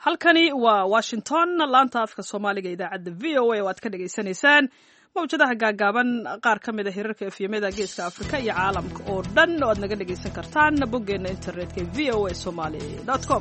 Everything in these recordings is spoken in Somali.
halkani waa washington laanta afka soomaaliga idaacadda v o a oo aad ka dhagaysanaysaan mawjadaha gaagaaban qaar ka mid a hirarka efyamada geeska afrika iyo caalamka oo dhan oo aad naga dhagaysan kartaan boggeenna internetka v o a somaly com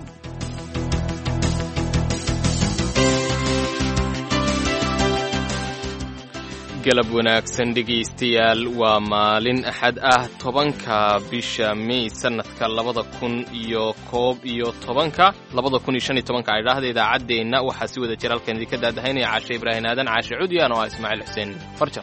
galab wanaagsan dhegaystayaal waa maalin axad ah tobanka bisha mey sannadka labada kun iyo koob iyo tobanka labada kun iyo shan iyo tobanka aydhaahda idaacaddeenna waxaa si wada jir halkan idinka daadahaynaya caashe ibraahin aadan caashe cudyan oo ah ismaaciil xuseen farjar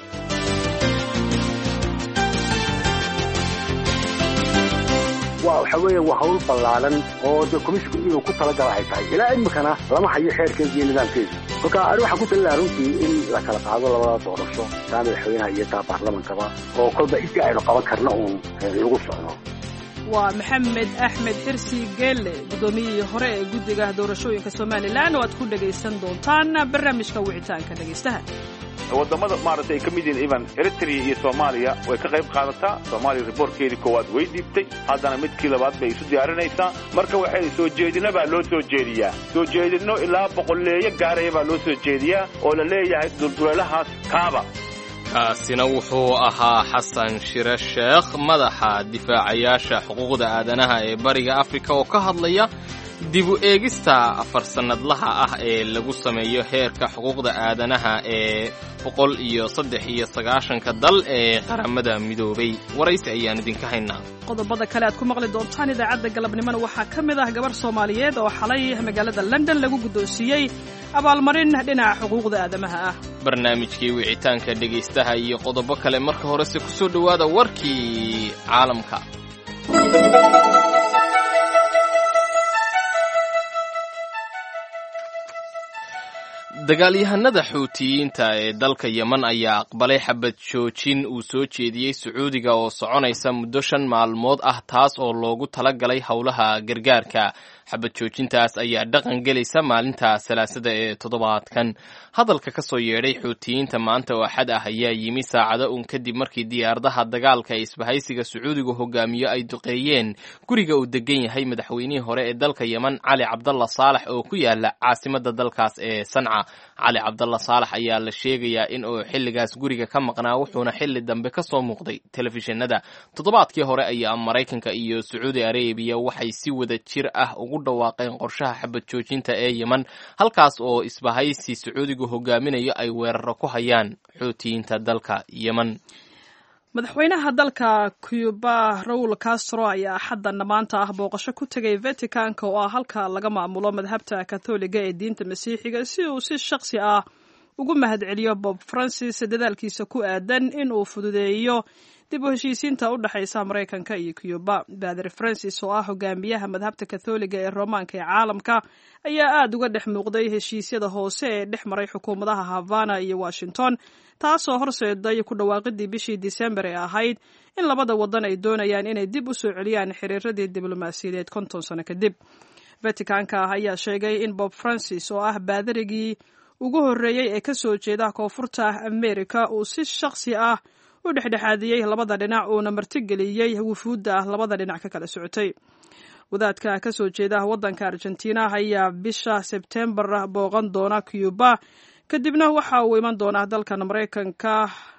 waxa weeye waa hawl ballaaran oo de komishinku inuu ku talagala ay tahay ilaa imikana lama hayo xeerkeeda iyo nidaamkeedu kolka ani waxaan ku talinaha runtii in la kala qaado labada doorasho taa madaxweynaha iyo taa baarlamankaba oo kolba intii aynu qaban karna uun lagu socdo waa maxamed axmed xirsi geelle guddoomiyihii hore ee guddiga doorashooyinka somalilan oo aad ku dhegaysan doontaan barnaamijka wicitaanka dhegaystaha wadamada maaragtay ay ka mid yihiin ivan eritrea iyo soomaaliya way ka qayb qaadataa soomaaliya riboortkeedii koowaad way dhiibtay haddana midkii labaad bay isu diyaarinaysaa marka waxay soo jeedina baa loo soo jeediyaa soo jeedinno ilaa boqolleeyo gaaraya baa loo soo jeediyaa oo la leeyahay dulduleelahaas kaaba kaasina wuxuu ahaa xasan shire sheekh madaxa difaacayaasha xuquuqda aadanaha ee bariga afrika oo ka hadlaya dib u eegista afar sannadlaha ah ee lagu sameeyo heerka xuquuqda aadanaha ee boqol iyo saddex iyo sagaashanka dal ee qaramada midoobay waraysi ayaan idinka haynaa qodobada kale aad ku maqli doontaan idaacadda galabnimona waxaa ka mid ah gabar soomaaliyeed oo xalay magaalada london lagu guddoonsiiyey abaalmarin dhinaca xuquuqda aadamaha ah barnaamijkii wicitaanka dhegaystaha iyo qodobo kale marka horese ku soo dhowaada warkii caalamka dagaalyahanada xuutiyiinta ee dalka yeman ayaa aqbalay xabad joojin uu soo jeediyey sacuudiga oo soconaysa muddo shan maalmood ah taas oo loogu talagalay howlaha gargaarka xabad joojintaas ayaa dhaqan gelaysa maalinta salaasada ee toddobaadkan hadalka ka soo yeedhay xuutiyiinta maanta oo axad ah ayaa yimi saacado uun kadib markii diyaaradaha dagaalka ee isbahaysiga sacuudigu hogaamiyo ay duqeeyeen guriga uu degan yahay madaxweynihii hore ee dalka yeman cali cabdalla saalax oo ku yaala caasimada dalkaas ee sanca cali cabdalla saalax ayaa la sheegayaa in uu xilligaas guriga ka maqnaa wuxuuna xilli dambe ka soo muuqday telefishinada toddobaadkii hore ayaa maraykanka iyo sacuudi arabiya waxay si wada jir ah ugu dhawaaqeen qorshaha xabad joojinta ee yeman halkaas oo isbahaysi sacuudigu hogaaminayo ay weeraro ku hayaan xuutiyiinta dalka yeman madaxweynaha dalka cuba raul castro ayaa axaddan maanta ah booqasho ku tegay vaticanka oo ah halka laga maamulo madhabta katholiga ee diinta masiixiga si uu si shakhsi ah ugu mahadceliyo bob francis dadaalkiisa ku aadan in uu fududeeyo dib u heshiisiinta u dhexaysa maraykanka iyo cuba bader francis oo ah hogaamiyaha madhabta katholiga ee roomaanka ee caalamka ayaa aada uga dhex muuqday heshiisyada hoose ee dhex maray xukuumadaha havana iyo washington taasoo horseeday ku dhawaaqidii bishii disembar ee ahayd in labada wadan ay doonayaan inay dib u soo celiyaan xiriiradii diblomaasiyadeed konton sano kadib vaticanka ayaa sheegay in bob francis oo ah baadarigii ugu horreeyey ee kasoo jeeda koonfurta america uu si shakhsi ah u dhexdhexaadiyey labada dhinac uuna martigeliyey wufuudda labada dhinac ka kala socotay wadaadka kasoo jeeda waddanka argentina ayaa bisha sebtembar booqan doona cuba kadibna waxa uu iman doonaa dalkan maraykanka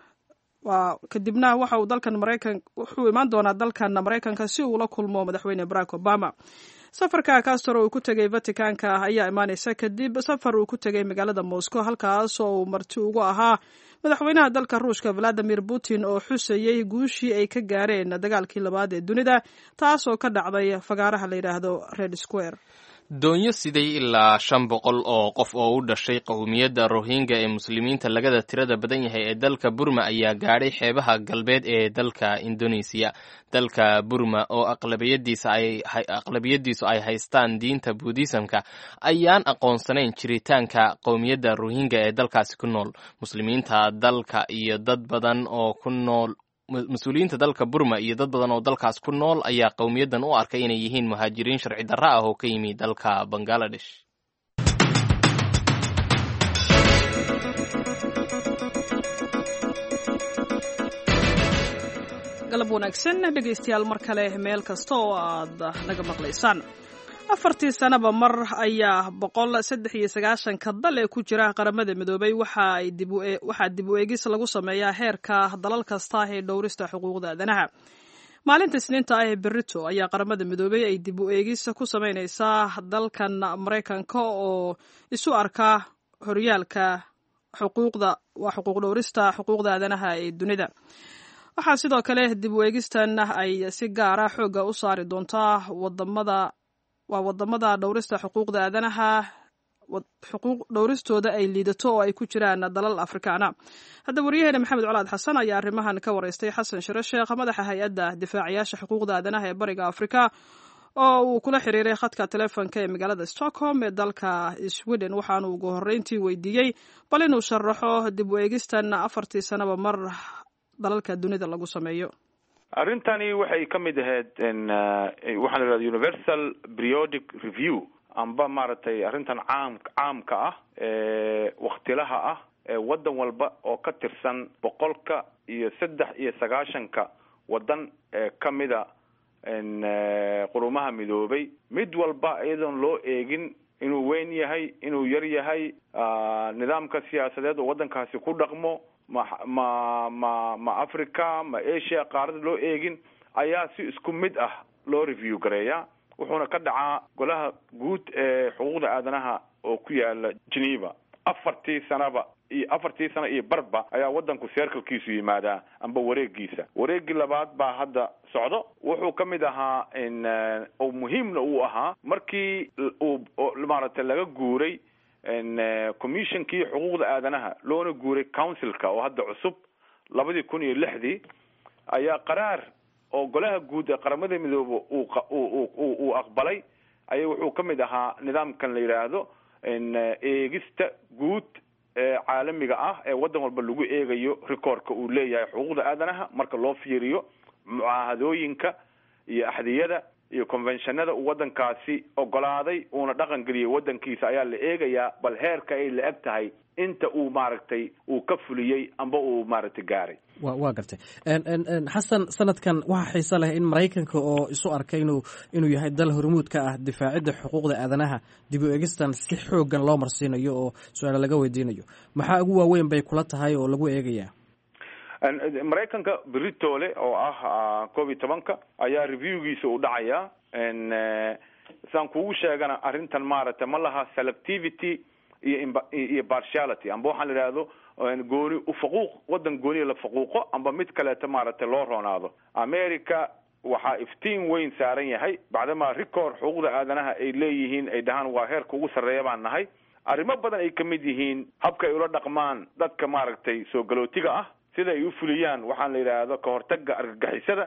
kadibna waxa uu dalkan maraykan wuxuu imaan doonaa dalkan maraykanka si uu la kulmo madaxweyne barack obama safarka castro uu ku tegay vaticanka ayaa imaaneysa kadib safar uu ku tegay magaalada moscow halkaas oo uu marti ugu ahaa madaxweynaha dalka ruushka valadimir putin oo xusayey guushii ay ka gaareen dagaalkii labaad ee dunida taasoo ka dhacday fagaaraha la yidhaahdo red square doonyo siday ilaa shan boqol oo qof oo u dhashay qowmiyadda rohingya ee muslimiinta lagada tirada badan yahay ee dalka burma ayaa gaadhay xeebaha galbeed ee dalka indonesiya dalka burma oo aqlabiyadiisu ay haystaan diinta buudhisamka ayaan aqoonsanayn jiritaanka qowmiyadda rohingya ee dalkaasi ku nool muslimiinta dalka iyo dad badan oo ku nool mas-uuliyiinta dalka burma iyo dad badan oo dalkaas ku nool ayaa qowmiyaddan u arkay inay yihiin muhaajiriin sharci darra ah oo ka yimi dalka bangaladesh galab wanaagsan dhegaystayaal mar kale meel kasta oo aad naga maqlaysaan afartii sanaba mar ayaa boqol saddex iyo sagaashanka dal ee ku jira qaramada midoobay waxaa dib u eegis lagu sameeyaa heerka dalal kasta ee dhowrista xuquuqda aadanaha maalinta isniinta ah ee berito ayaa qaramada midoobay ay dib u eegis ku sameyneysaa dalkan maraykanka oo isu arka horyaalka xuquuqda waa xuquuq dhowrista xuquuqda aadanaha ee dunida waxaa sidoo kale dib u eegistan ay si gaara xoogga u saari doontaa wadamada waa wadamada dhowrista xuquuqda aadanaha xuquuq dhowristooda ay liidato oo ay ku jiraan dalal afrikaana hadda waryaheena maxamed colaad xasan ayaa arrimahan ka wareystay xasan shire sheekh madaxa hay-adda difaacayaasha xuquuqda aadanaha ee bariga afrika oo uu kula xiriiray khadka telefonka ee magaalada stockholm ee dalka sweden waxaanu ugu horreyntii weydiiyey bal inuu sharaxo dib u eegistan afartii sanaba mar dalalka dunida lagu sameeyo arrintani waxay ka mid ahayd waxaa la yidhahda universal periodic review amba maaragtay arrintan caam caamka ah ee waktilaha ah ee waddan walba oo ka tirsan boqolka iyo saddex iyo sagaashanka waddan ee kamida qurumaha midoobay mid walba iyadoon loo eegin inuu weyn yahay inuu yar yahay nidaamka siyaasadeed oo waddankaasi ku dhaqmo ma ma ma ma africa ma asia qaarada loo eegin ayaa si isku mid ah loo review gareeya wuxuuna ka dhacaa golaha guud ee xuquuqda aadanaha oo ku yaala geneva afartii sanaba iyo afartii sano iyo barba ayaa waddanku seerkalkiisu yimaadaa amba wareegiisa wareegii labaad baa hadda socdo wuxuu ka mid ahaa oo muhiimna uu ahaa markii uu maaragtay laga guuray commissionkii xuquuqda aadanaha loona guuray councilka oo hadda cusub labadii kun iyo lixdii ayaa qaraar oo golaha guud ee qaramada midoobe uu uu aqbalay aya wuxuu ka mid ahaa nidaamkan la yidhaahdo eegista guud ee caalamiga ah ee waddan walba lagu eegayo recordka uu leeyahay xuquuqda aadanaha marka loo fiiriyo mucaahadooyinka iyo axdiyada iyo conventionada uu waddankaasi ogolaaday uuna dhaqan geliyay waddankiisa ayaa la eegayaa bal heerka ay la eg tahay inta uu maaragtay uu ka fuliyey amba uu maaragtay gaaray wa waa gartay xasan sanadkan waxaa xiise leh in maraykanka oo isu arkay inuu inuu yahay dal hormuud ka ah difaacidda xuquuqda aadanaha dib u eegistan si xoogan loo marsiinayo oo su-aale laga weydiinayo maxaa ugu waaweyn bay kula tahay oo lagu eegayaa maraykanka britole oo ah koob iyo tobanka ayaa reviewgiisa u dhacaya saan kugu sheegana arrintan maaragtay ma laha selectivity iyo iyo partiality amba waxaan la idhaahdo gooni ufaquuq waddan gooniya la faquuqo amba mid kaleeto maaragtay loo roonaado america waxaa iftiin weyn saaran yahay bacdamaa record xuquuqda aadanaha ay leeyihiin ay dhahaan waa heerka ugu sarreeya baan nahay arrimo badan ay kamid yihiin habka ay ula dhaqmaan dadka maaragtay soo galootiga ah sida ay u fuliyaan waxaan la yidhaahdo kahortaga argagixisada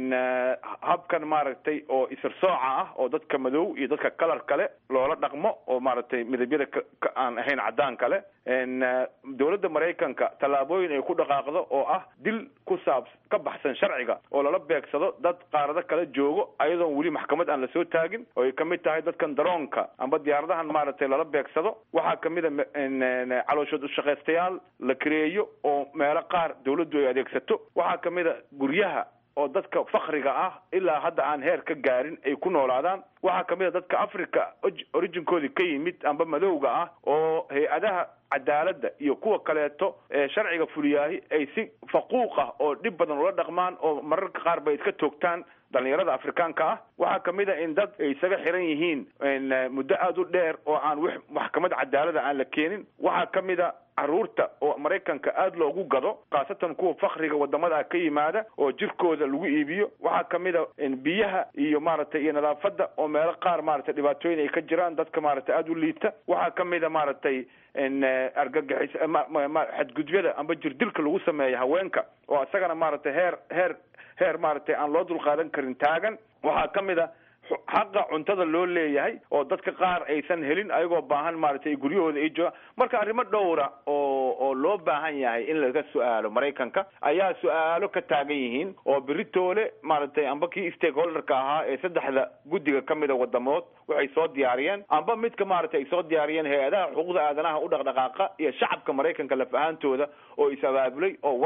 habkan maaragtay oo isarsooca ah oo dadka madow iyo dadka kalar kale loola dhaqmo oo maaragtay midabyada ka aan ahayn cadaan kale dowladda maraykanka tallaabooyin ay ku dhaqaaqdo oo ah dil ku saab ka baxsan sharciga oo lala beegsado dad qaarado kala joogo ayadoon weli maxkamad aan lasoo taagin oo ay kamid tahay dadkan daroonka amba diyaaradahan maaragtay lala beegsado waxaa kamid a calooshood ushaqaystayaal la kareeyo oo meelo qaar dawladdu ay adeegsato waxaa kamid a guryaha oo dadka fakriga ah ilaa hadda aan heer ka gaarin ay ku noolaadaan waxaa kamid a dadka africa originkoodii ka yimid amba madowga ah oo hay-adaha cadaaladda iyo kuwa kaleeto ee sharciga fuliyaahi ay si faquuq ah oo dhib badan ula dhaqmaan oo mararka qaar bay iska toogtaan dhalinyarada afrikaanka ah waxaa kamid a in dad ay isaga xiran yihiin muddo aada u dheer oo aan w maxkamad cadaalada aan la keenin waxaa kamid a caruurta oo maraykanka aada loogu gado khaasatan kuwa fakriga wadamada ka yimaada oo jirkooda lagu iibiyo waxaa kamid a biyaha iyo maaragtay iyo nadaafada oo meelo qaar maaragtay dhibaatooyin ay ka jiraan dadka maaragtay aada u liita waxaa kamid a maaragtay argagixis xadgudyada amba jirdilka lagu sameeya haweenka oo isagana maaragtay heer heer heer maaragtay aan loo dulqaadan karin taagan waxaa kamid a xaqa cuntada loo leeyahay oo dadka qaar aysan helin ayagoo baahan maaragtay guryahooda ay joogaan marka arrimo dhowra oo oo loo baahan yahay in laga su-aalo maraykanka ayaa su-aalo ka taagan yihiin oo beritoole maaragtay amba kii stakeholderka ahaa ee saddexda guddiga kamida wadamood waxay soo diyaariyeen amba midka maaragtay ay soo diyaariyeen hay-adaha xuquuqda aadanaha u dhaqdhaqaaqa iyo shacabka maraykanka laf ahaantooda oo is abaabulay oo war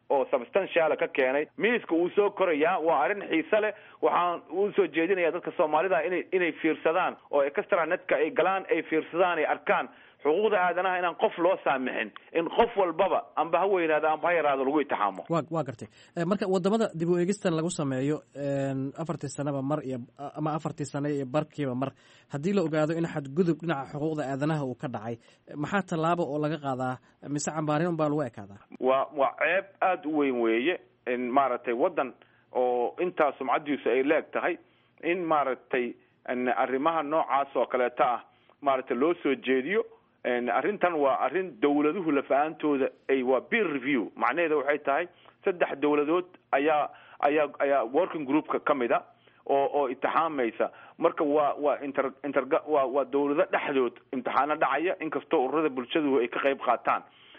oo substantiala ka keenay miiska uu soo korayaa waa arrin xiise leh waxaan u soo jeedinaya dadka soomaalida inay inay fiirsadaan oo extra netka ay galaan ay fiirsadaan ay arkaan xuquuqda aadanaha inaan qof loo saamixin in qof walbaba amba ha weynaado amba ha yaraado lagu itixaamo wa waa gartay marka wadamada dib u eegistan lagu sameeyo afartii sanaba mar iyo ama afartii sane iyo barkiiba mar haddii la ogaado in xadgudub dhinaca xuquuqda aadanaha uu ka dhacay maxaa tallaabo oo laga qaadaa mise cambaarin un baa lagu ekaadaa waa waa ceeb aada u weyn weeye in maaragtay waddan oo intaa sumcadiisu ay leeg tahay in maaragtay arrimaha noocaas oo kaleeto ah maaragtay loo soo jeediyo arrintan waa arrin dawladuhu lafa-aantooda ay waa beer review macnaheeda waxay tahay saddex dawladood ayaa ayaa ayaa working groupka ka mid a oo oo imtixaamaysa marka waa waa inter interga waa waa dawlado dhexdood imtixaano dhacaya inkastoo ururada bulshadu ay ka qayb qaataan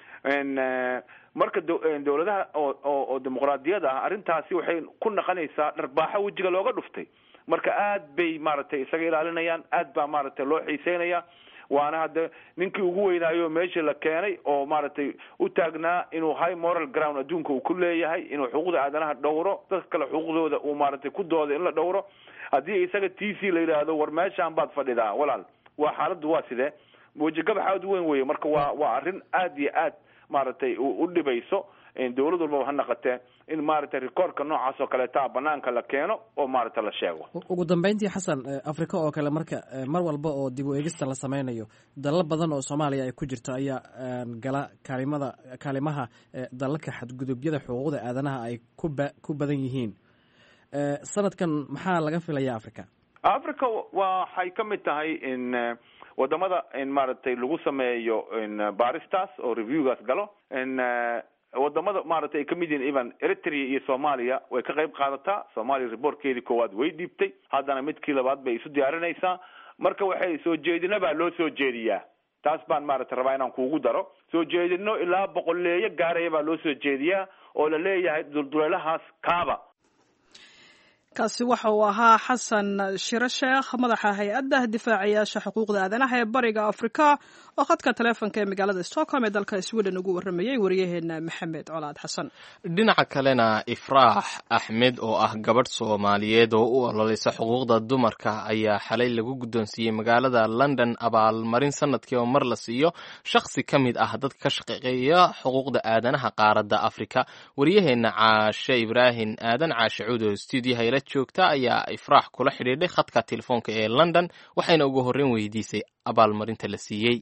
marka dawladaha oo oo oo dimuqraadiyada ah arrintaasi waxay ku naqonaysaa dharbaaxo wejiga looga dhuftay marka aad bay maaragtay isaga ilaalinayaan aad baa maaragtay loo xiiseynaya waana hadda ninkii ugu weynaayo meeshii la keenay oo maaragtay u taagnaa inuu high moral ground adduunka uu ku leeyahay inuu xuquuqda aadanaha dhowro dadka kale xuquuqdooda uu maaragtay ku dooda in la dhowro haddii isaga t c la yidhaahdo war meeshaan baad fadhidaa walaal waa xaaladdu waa sidee wejigabax aad u weyn weye marka waa waa arrin aad iyo aad maaragtay u dhibayso dawlad walbaba ha naqatee in maaragtay rekoorka noocaas oo kaleeta banaanka la keeno oo maaragta la sheego ugu dambeyntii xasan africa oo kale marka mar walba oo dib u eegista la sameynayo dalal badan oo soomaaliya ay ku jirto ayaa gala kaalimada kaalimaha dalalka xadgudubyada xuquuqda aadanaha ay kuba ku badan yihiin sanadkan maxaa laga filaya africa africa waxay ka mid tahay in wadamada in maaragtay lagu sameeyo baaristaas oo reviewgaas galo in wadamada maaragtay ay kamid yihiin even eritrea iyo soomaaliya way ka qayb qaadataa soomaaliya reportkeedii koowaad way dhiibtay haddana midkii labaad bay isu diyaarinaysaa marka waxay soo jeedina baa loo soo jeediyaa taas baan maaragtay rabaa inaan kuugu daro soo jeedino ilaa boqolleeyo gaaraya baa loo soo jeediyaa oo la leeyahay dulduleelahaas kaaba kaasi waxa uu ahaa xasan shiro sheekh madaxa hay-adda difaacayaasha xuquuqda aadanaha ee bariga afrika oo khadka taleefonka ee magaalada stockholm ee dalka sweden ugu waramayey wariyaheena maxamed colaad xasan dhinaca kalena ifraax axmed oo ah gabadh soomaaliyeed oo u ololeysa xuquuqda dumarka ayaa xalay lagu guddoonsiiyey magaalada london abaalmarin sanadkii oo mar la siiyo shakhsi ka mid ah dadka ka shaqeeya xuquuqda aadanaha qaaradda afrika wariyaheena caashe ibraahim aadan caashe cuud oo stuudiyaha joogta ayaa ifraax kula xidhiidhay khadka telefoonka ee london waxayna ugu horreyn weydiisay abaalmarinta la siiyey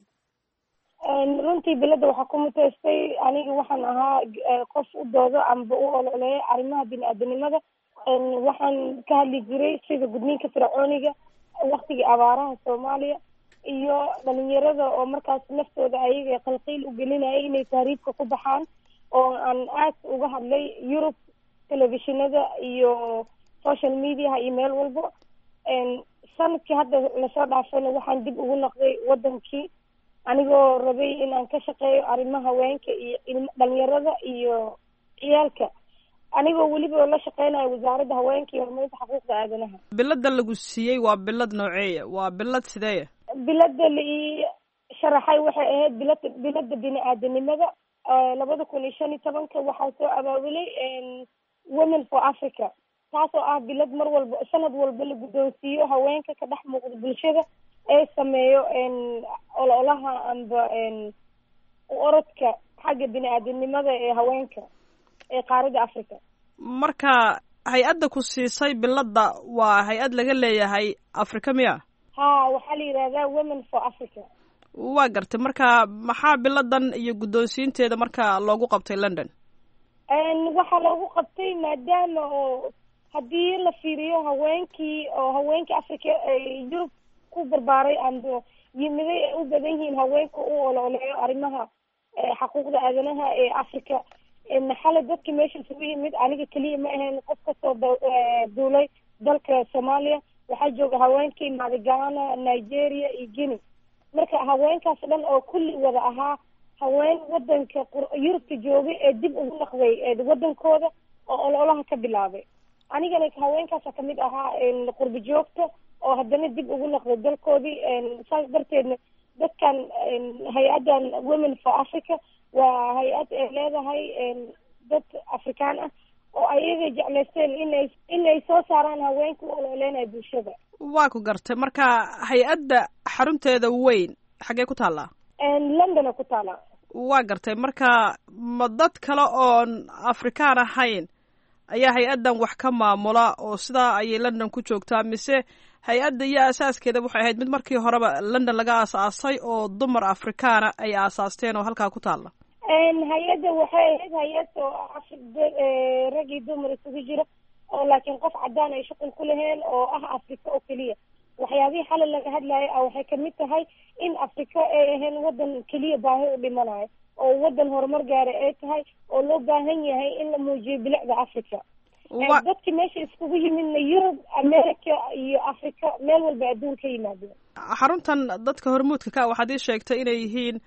runtii bilada waxaa ku muteystay aniga waxaan ahaa qof u doodo amba u ololeeya arrimaha bini-aadanimada waxaan ka hadli jiray sida gudniinka fircooniga waktigii abaaraha soomaaliya iyo dhalinyarada oo markaas naftooda ayaga qalqiil u gelinaya inay tahriibka ku baxaan oo aan aad uga hadlay yurub telefishinada iyo social mediaha iyo meel walbo sanadkii hadda lasoo dhaafayna waxaan dib ugu noqday wadankii anigoo rabay in aan ka shaqeeyo arrimaha haweenka iyo ilm dhalinyarada iyo ciyaalka anigoo weliba la shaqeynayo wasaaradda haweenka iyo horumarinta xuquuqda aadanaha bilada lagu siiyey waa bilad nooceeya waa bilad sideeya bilada la ii sharaxay waxay ahayd bilad bilada bini-aadanimada labada kun iyo shan iyo tobanka waxaa soo abaabulay women for africa taasoo ah bilad mar walba sanad walba la guddoonsiiyo haweenka ka dhex muuqda bulshada ee sameeyo ololaha amba orodka xagga bini-aadanimada ee haweenka ee qaaradda africa marka hay-adda ku siisay bilada waa hay-ad laga leeyahay africa miya ha waxaa la yidhahdaa women for africa waa gartay marka maxaa biladan iyo guddoonsiinteeda marka loogu qabtay london waxaa loogu qabtay maadaama oo haddii la fiiriyo haweenkii oo haweenkii africa yurub ku barbaaray amba yimiday ay u badan yihiin haweenka u ololeeyo arrimaha xaquuqda aadanaha ee africa maxale dadka meesha isugu yimid aniga keliya ma ahayn qof kasoo duulay dalka soomaaliya waxaa jooga haweenkii madigana nigeria iyo guinea marka haweenkaas dhan oo kulli wada ahaa haween wadanka yurubka joogay ee dib ugu naqday wadankooda oo ololaha ka bilaabay anigana haweenkaasa kamid ahaa qurbi joogta oo haddana dib ugu naqday dalkoodii saas darteedna dadkan hay-addan women for africa waa hay-ad ay leedahay dad af afrikaan ah oo ayaga jeclaysteen inay inay soo saaraan haweenka u ololeynaya bulshada waa ku gartay marka hay-adda xarunteeda weyn xaggee ku taallaa londona ku taala waa gartay marka ma dad kale oon afrikaan ahayn ayaa hay-addan wax ka maamula oo sidaa ayay london ku joogtaa mise hay-adda iyo asaaskeeda waxay ahayd mid markii horeba london laga aasaasay oo dumar afrikaana ay aasaasteen oo halkaa ku taalla hay-adda waxay ahayd hay-ad oo rag iyo dumar isugu jiro oo laakiin qof cadaan ay shuqul ku laheen oo ah afrika oo keliya waxyaabihii xalay laga hadlayo a waxay kamid tahay in afrika ay ahayn wadan keliya baahi u dhimanayo oo wadan horumar gaara ay tahay oo loo baahan yahay in la muujiyo bilicda africa dadki meesha iskugu yimidna yurub america iyo africa meel walba adduun ka yimaadeen xaruntan dadka hormuudka ka waxaad ii sheegtay inay yihiin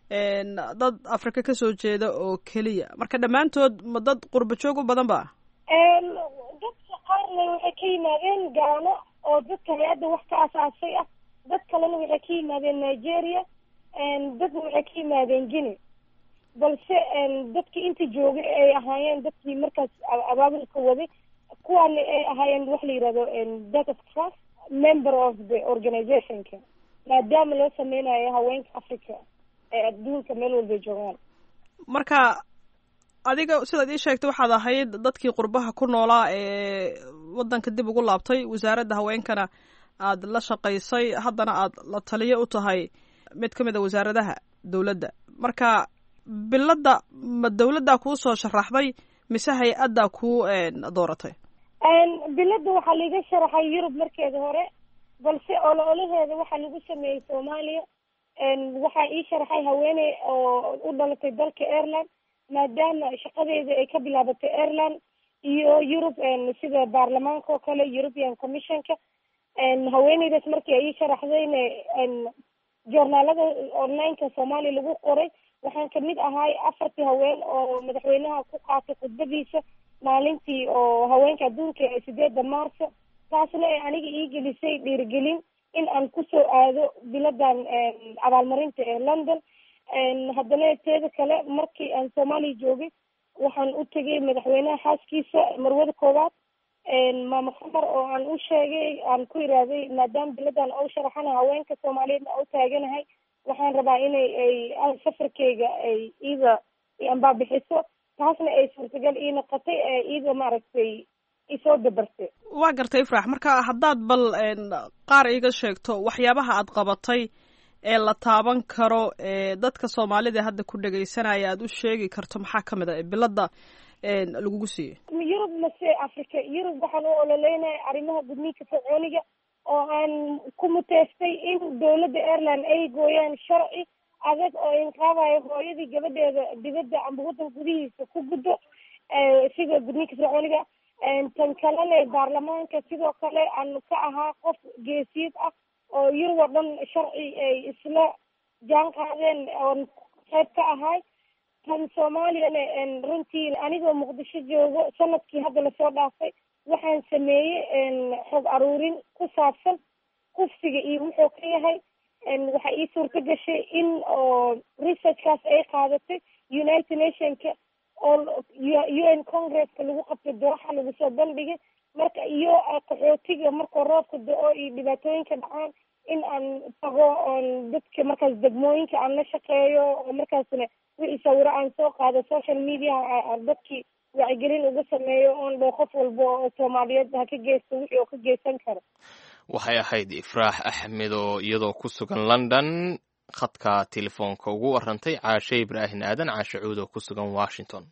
dad afrika kasoo jeeda oo keliya marka dhammaantood ma dad qurba joog u badan ba dadka qaarna waxay ka yimaadeen gaano oo dadka hay-adda wax ka asaasay ah dad kalena waxay ka yimaadeen nigeria dadna waxay ka yimaadeen guinea balse dadkii inta joogay ay ahaayeen dadkii markaas abaabulka waday kuwaana ay ahaayeen wax la yihahdo data trust member of the organizationka maadaama loo sameynayo haweenka africa ee adduunka meel walbay joogaan marka adiga sidaad ii sheegtay waxaad ahayd dadkii qurbaha ku noolaa ee waddanka dib ugu laabtay wasaaradda haweenkana aad la shaqaysay haddana aad la taliyo u tahay mid ka mid a wasaaradaha dowladda marka biladda ma dowladdaa kuu soo sharaxday mise hay-addaa kuu dooratay biladda waxaa laiga sharaxay yurub markeeda hore balse olo olaheeda waxaa lagu sameeyey soomaaliya waxaa ii sharaxay haweeney oo u dhalatay dalka ireland maadaama shaqadeeda ay ka bilaabatay ireland iyo yurub sida baarlamaanka oo kale european commissionka haweeneydaas markii ay ii sharaxdayna joornaalada onlineka soomaaliya lagu qoray waxaan kamid ahay afartii haween oo madaxweynaha ku qaatay khudbadiisa maalintii oo haweenka adduunka ee sideedda maarso taasna ay aniga ii gelisay dhiirigelin in aan kusoo aado biladan abaalmarinta ee london haddana teeda kale markii aan soomaaliya joogay waxaan u tegay madaxweynaha xaaskiisa marwada koowaad maama qamar oo aan u sheegay aan ku iraaday maadaama biladan oo sharaxana haweenka soomaaliyeedna oo taaganahay waxaan rabaa inay ay safarkeyga ay iida ambaabixiso taasna ay suurtagal ii noqotay ee iida maaragtay isoo dabartay waa gartay ifrax marka haddaad bal qaar iiga sheegto waxyaabaha aad qabatay ee la taaban karo ee dadka soomaalida hadda ku dhegaysanaya aad u sheegi karto maxaa ka mid a bilada lagugu siiyey yurub mase africa yurub waxaan u ololeynaya arrimaha gudniinka fircooniga oo aan ku muteystay in dowladda ireland ay gooyaan sharci adag oo inqaabayo hooyadii gabadheeda dibadda amba waddan gudihiisa ku guddo sida gudniinka fircooniga tan kalena baarlamaanka sidoo kale aan ka ahaa qof geesiyad ah oo yurub oo dhan sharci ay isla jaan qaadeen oon qayb ka ahay tan soomaaliyana runtii anigoo muqdisho joogo sanadkii hadda lasoo dhaafay waxaan sameeyey xog aruurin ku saabsan kufsiga iyo wuxuu ka yahay waxaa ii suurto gashay in oo researchkaas ay qaadatay united nationka oo u n congresska lagu qabtay dooxa lagu soo bandhigay marka iyo qaxootiga markoo roobka da-o iyo dhibaatooyinka dhacaan in aan tago oon dadka markaas degmooyinka aan la shaqeeyo oo markaasna wixii sawiro aan soo qaado social mediaha dadkii wacyigelin uga sameeyo oon dho qof walba oo soomaaliyeed ha ka geysto wixii oo ka geysan karo waxay ahayd ifraax axmed oo iyadoo ku sugan london khadka telefoonka ugu warantay caashe ibraahin aadan caashe cuud oo ku sugan washington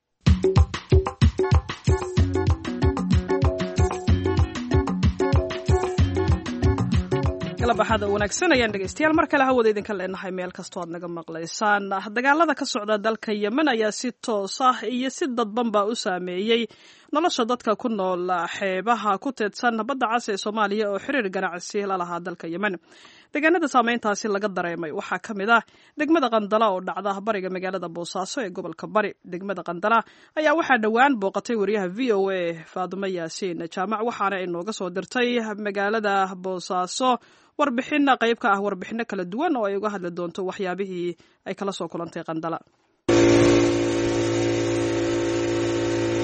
galabaxada wanaagsan ayaan dhegeystayaal mar kale hawada idinka leenahay meel kastoo aad naga maqlaysaan dagaalada ka socda dalka yemen ayaa si toos ah iyo si dadbanba u saameeyey nolosha dadka ku nool xeebaha ku teedsan badda cas ee soomaaliya oo xiriir ganacsi la lahaa dalka yemen deegaanada saameyntaasi laga dareemay waxaa ka mid ah degmada qandala oo dhacda bariga magaalada boosaaso ee gobolka bari degmada qandala ayaa waxaa dhowaan booqatay wariyaha v o a faadumo yaasiin jaamac waxaana inooga soo dirtay magaalada boosaaso warbixin qayb ka ah warbixino kala duwan oo ay uga hadli doonto waxyaabihii ay kala soo kulantay qandala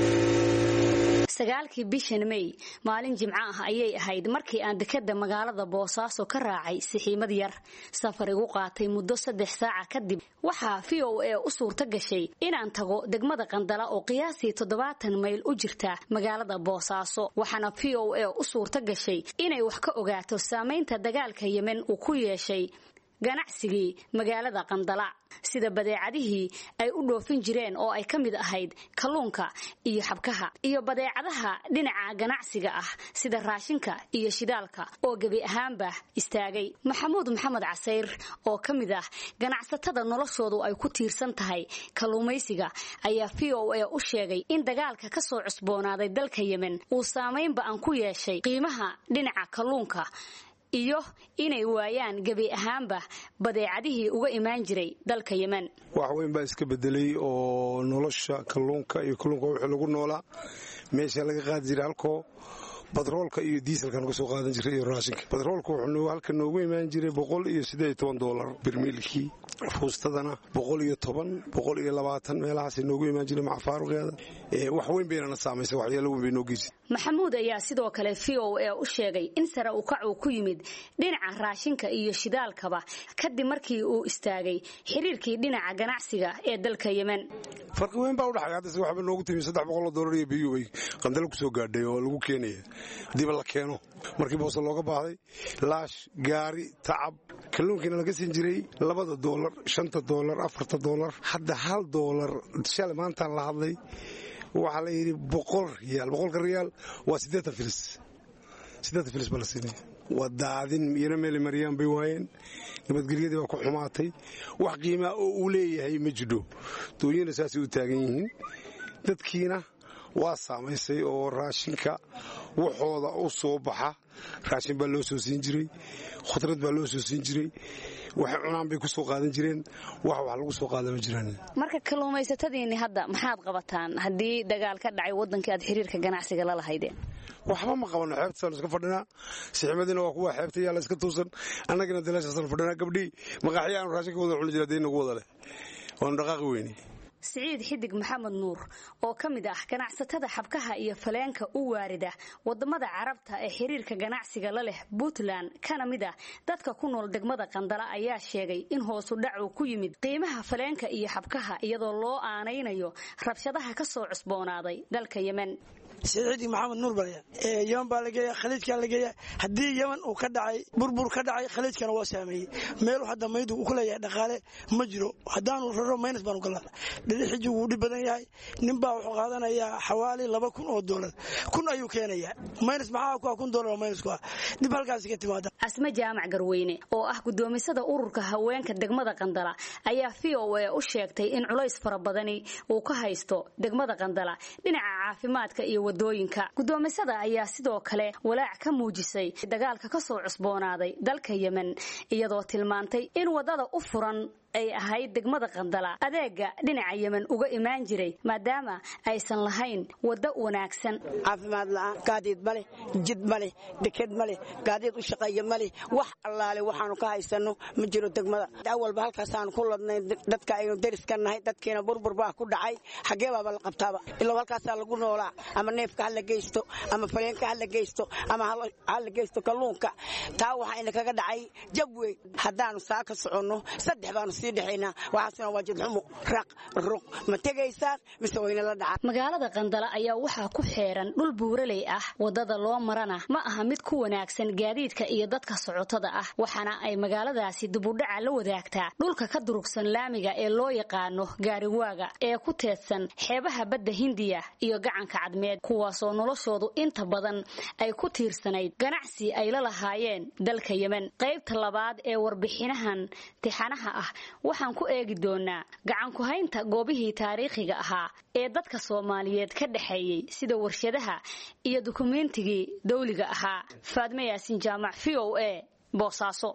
sagaalkii bishan may maalin jimco ah ayay ahayd markii aan dekada magaalada boosaaso ka raacay sixiimad yar safar igu qaatay muddo saddex saaca kadib waxaa v o a u suurto gashay inaan tago degmada qandala oo qiyaasii toddobaatan mayl u jirta magaalada boosaaso waxaana v o a u suurto gashay inay wax ka ogaato saamaynta dagaalka yemen uu ku yeeshay ganacsigii magaalada qandala sida badeecadihii ay u dhoofin jireen oo ay ka mid ahayd kalluunka iyo xabkaha iyo badeecadaha dhinaca ganacsiga ah sida raashinka iyo shidaalka oo gebi ahaanba istaagay maxamuud maxamed casayr oo ka mid ah ganacsatada noloshoodu ay ku tiirsan tahay kalluumaysiga ayaa v o a u sheegay in dagaalka ka soo cusboonaaday dalka yemen uu saamaynba aan ku yeeshay qiimaha dhinaca kalluunka iyo inay waayaan gebi ahaanba badeecadihii uga imaan jiray dalka yemen wax weyn baa iska bedelay oo nolosha kalluunka iyo kalluunka wixii lagu noolaa meesha laga qaadi jiray halkoo batroolka iyo diiselkan uga soo qaadan jiray iyo raashinka batroolka wuxuu halka noogu imaan jiray boqol iyo siddeed iyo toban doolar birmiilkii fuustadana boqol iyo toban boqol iyo labaatan meelahaas noogu imaan jiray macfaaruqeeda wax weyn baynana saamaysay waxyaalo weyn bay noo geysa maxamuud ayaa sidoo kale v o a u sheegay in sare u kac uu ku yimid dhinaca raashinka iyo shidaalkaba kadib markii uu istaagay xiriirkii dhinaca ganacsiga ee dalka yemen farqi weyn baa udhaxay haddase waxba noogu timi saddex boqol oo doolar iyo biyu bay qandalo ku soo gaadhay oo lagu keenaya haddiiba la keeno markii boose looga baahday laash gaari tacab kalluunkiina laga siin jiray labada doolar shanta doolar afarta doolar hadda hal doolar shalay maantaan la hadlay waxaa la yidhi boqol riyaal boqolka riyaal waa siddeetan filis siddeetan filis baa la siinaya waa daadin iyana meeli maryaan bay waayeen nabadgelyadii baa ku xumaatay wax qiimaa oo uu leeyahay ma jidho dooyina saasay u taagan yihiin dadkiina waa saamaysay oo raashinka waxooda u soo baxa raashin baa loo soo siin jiray khudrad baa loo soo siin jiray waxay cunaan bay ku soo qaadan jireen wax wax lagu soo qaada ma jiraan marka kalluumaysatadiinni hadda maxaad qabataan haddii dagaal ka dhacay waddankii aad xiriirka ganacsiga la lahaydeen waxba ma qabano xeebtasaanu iska fadhinaa siximadiina waa kuwa xeebta yaala iska tuusan annagina dalaashaasaan fadhinaa gabdhii maqaaxya aanu raashinka wada cuni jira dee nagu wada leh waanu dhaqaaqi weyne siciid xidig maxamed nuur oo ka mid ah ganacsatada xabkaha iyo faleenka u waarida wadamada carabta ee xiriirka ganacsiga la leh puntland kana mid ah dadka ku nool degmada qandala ayaa sheegay in hoosu dhac uu ku yimid qiimaha faleenka iyo xabkaha iyadoo loo aanaynayo rabshadaha ka soo cusboonaaday dalka yemen siciidi maxamed nuur balya yeman baa lageeya khaliijkaa lageeya haddii yeman uu ka dhacay burbur ka dhacay khaliijkana waa saameeyey meelu hadda maydu uu ku leeyahay dhaqaale ma jiro haddaanu raro maynas baanu galaa dhidixiji wuu dhib badan yahay ninbaa wuxuu qaadanayaa xawaali laba kun oo doolar kun ayuu keenayaa maynas maxaa ku ah kun doolar oo maynas ku ah dib halkaasi ka timaada asme jaamac garweyne oo ah guddoomisada ururka haweenka degmada qandala ayaa v o a u sheegtay in culays fara badani uu ka haysto degmada qandala dhinaca caafimaadka iyo wadooyinka guddoomisada ayaa sidoo kale walaac ka muujisay dagaalka ka soo cusboonaaday dalka yemen iyadoo tilmaantay in waddada u furan ay ahayd degmada qandala adeega dhinaca yemen uga imaan jiray maadaama aysan lahayn waddo wanaagsan caafimaad la'aan gaadiid ma leh jid ma leh deked ma leh gaadiid u shaqeeya ma leh wax allaale waxaanu ka haysanno ma jiro degmada awalba halkaasaanu ku ladnay dadka aynu deriska nahay dadkiina burbur baa ku dhacay xaggee baaba la qabtaaba ilaa halkaasaa lagu noolaa ama neefka ha la geysto ama faleenka ha la geysto ama ha la geysto kalluunka taa waxayna kaga dhacay jab wey haddaanu saa ka soconno saddex baanu waxaasna waa jidxumo raq ruq ma tegaysaan mise wayna la dhaca magaalada qandala ayaa waxaa ku xeeran dhul buuraley ah waddada loo marana ma aha mid ku wanaagsan gaadiidka iyo dadka socotada ah waxaana ay magaaladaasi dibudhaca la wadaagtaa dhulka ka durugsan laamiga ee loo yaqaano gaariwaaga ee ku teedsan xeebaha badda hindiya iyo gacanka cadmeed kuwaasoo noloshoodu inta badan ay ku tiirsanayd ganacsi ay la lahaayeen dalka yemen qaybta labaad ee warbixinahan tixanaha ah waxaan ku eegi doonaa gacankuhaynta goobihii taariikhiga ahaa ee dadka soomaaliyeed ka dhexeeyey sida warshadaha iyo dukumeentigii dawliga ahaa faadme yaasin jaamac v o a boosaaso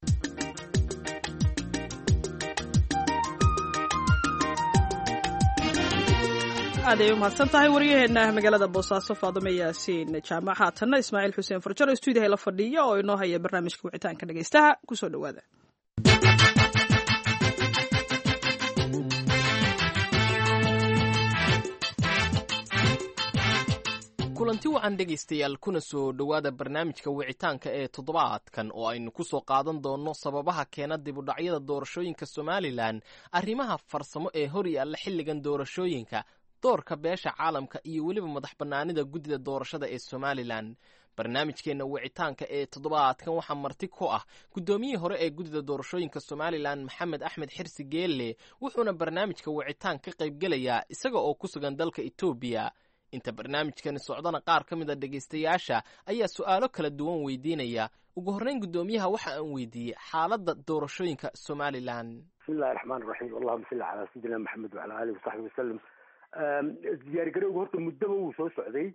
aaday u mahadsan tahay waryaheena magaalada boosaaso faadome yaasiin jaamac haatanna ismaaciil xuseen farjaro stuudiyaha la fadhiya oo inoo haya barnaamijka wicitaanka dhegaystaha kusoo dhowaada kulanti wacan dhegaystayaal kuna soo dhowaada barnaamijka wicitaanka ee toddobaadkan oo aynu ku soo qaadan doonno sababaha keena dibudhacyada doorashooyinka somalilan arrimaha farsamo ee hor yaalla xilligan doorashooyinka doorka beesha caalamka iyo weliba madax bannaanida guddida doorashada ee somalilan barnaamijkeenna wicitaanka ee toddobaadkan waxaa marti ku ah guddoomiyihii hore ee guddida doorashooyinka somalilan maxamed axmed xirsi geelle wuxuuna barnaamijka wicitaan ka qaybgelayaa isaga oo ku sugan dalka etoobiya inta barnaamijkani socdana qaar ka mid a dhegaystayaasha ayaa su'aalo kala duwan weydiinaya ugu horreyn guddoomiyaha waxa aan weydiiyey xaaladda doorashooyinka somalilan bismillahi raxmaan raxiim allahuma salli calaa sayidina maxamed wacala alihi wasaxbi wasalam diyaargarowga horta muddaba wuu soo socday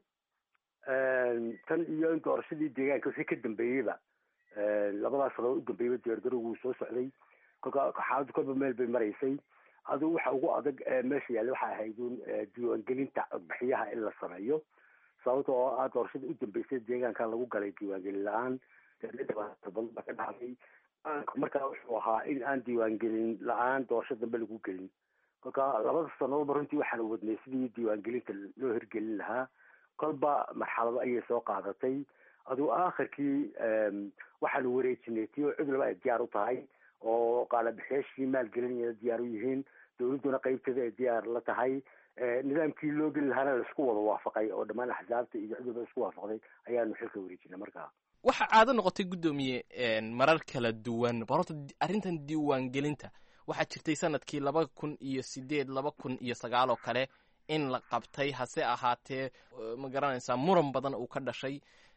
tan iyo in doorashadii deegaanka wixii ka dambeeyeyba labadaas sano u dambeeyeyba diyaargarowga wuu soo socday kolka xaaladdu kolba meel bay maraysay adigu waxa ugu adag meesha yaalla waxay ahayd un diiwaangelinta codbixiyaha in la sameeyo sababta oo ah doorashada u dambeysay deegaanka lagu galay diiwaangelin la-aan dhibaato badan baa ka dhacday markaa wuxuu ahaa in aan diiwaangelin la-aan doorasho dambe lagu gelin kolka labada sanadoodba runtii waxaan wadnay sidii diiwaangelinta loo hirgelin lahaa kolba marxalado ayay soo qaadatay adigu aakhirkii waxaanu wareejinay tii oo cudurba ay diyaar u tahay oo qaalabixiyaashii maalgelinaya diyaar u yihiin dowladduna qeybteeda ay diyaar la tahay nidaamkii loo geli lahaana laisku wada waafaqay oo dhammaan axsaabta iyo cudurba isku waafaqday ayaanu xilka wareejinay markaa waxaa caado noqotay guddoomiye marar kala duwan bal horta arrintan diiwaangelinta waxaa jirtay sanadkii laba kun iyo sideed laba kun iyo sagaal oo kale in la qabtay hase ahaatee ma garanaysaa muran badan uu ka dhashay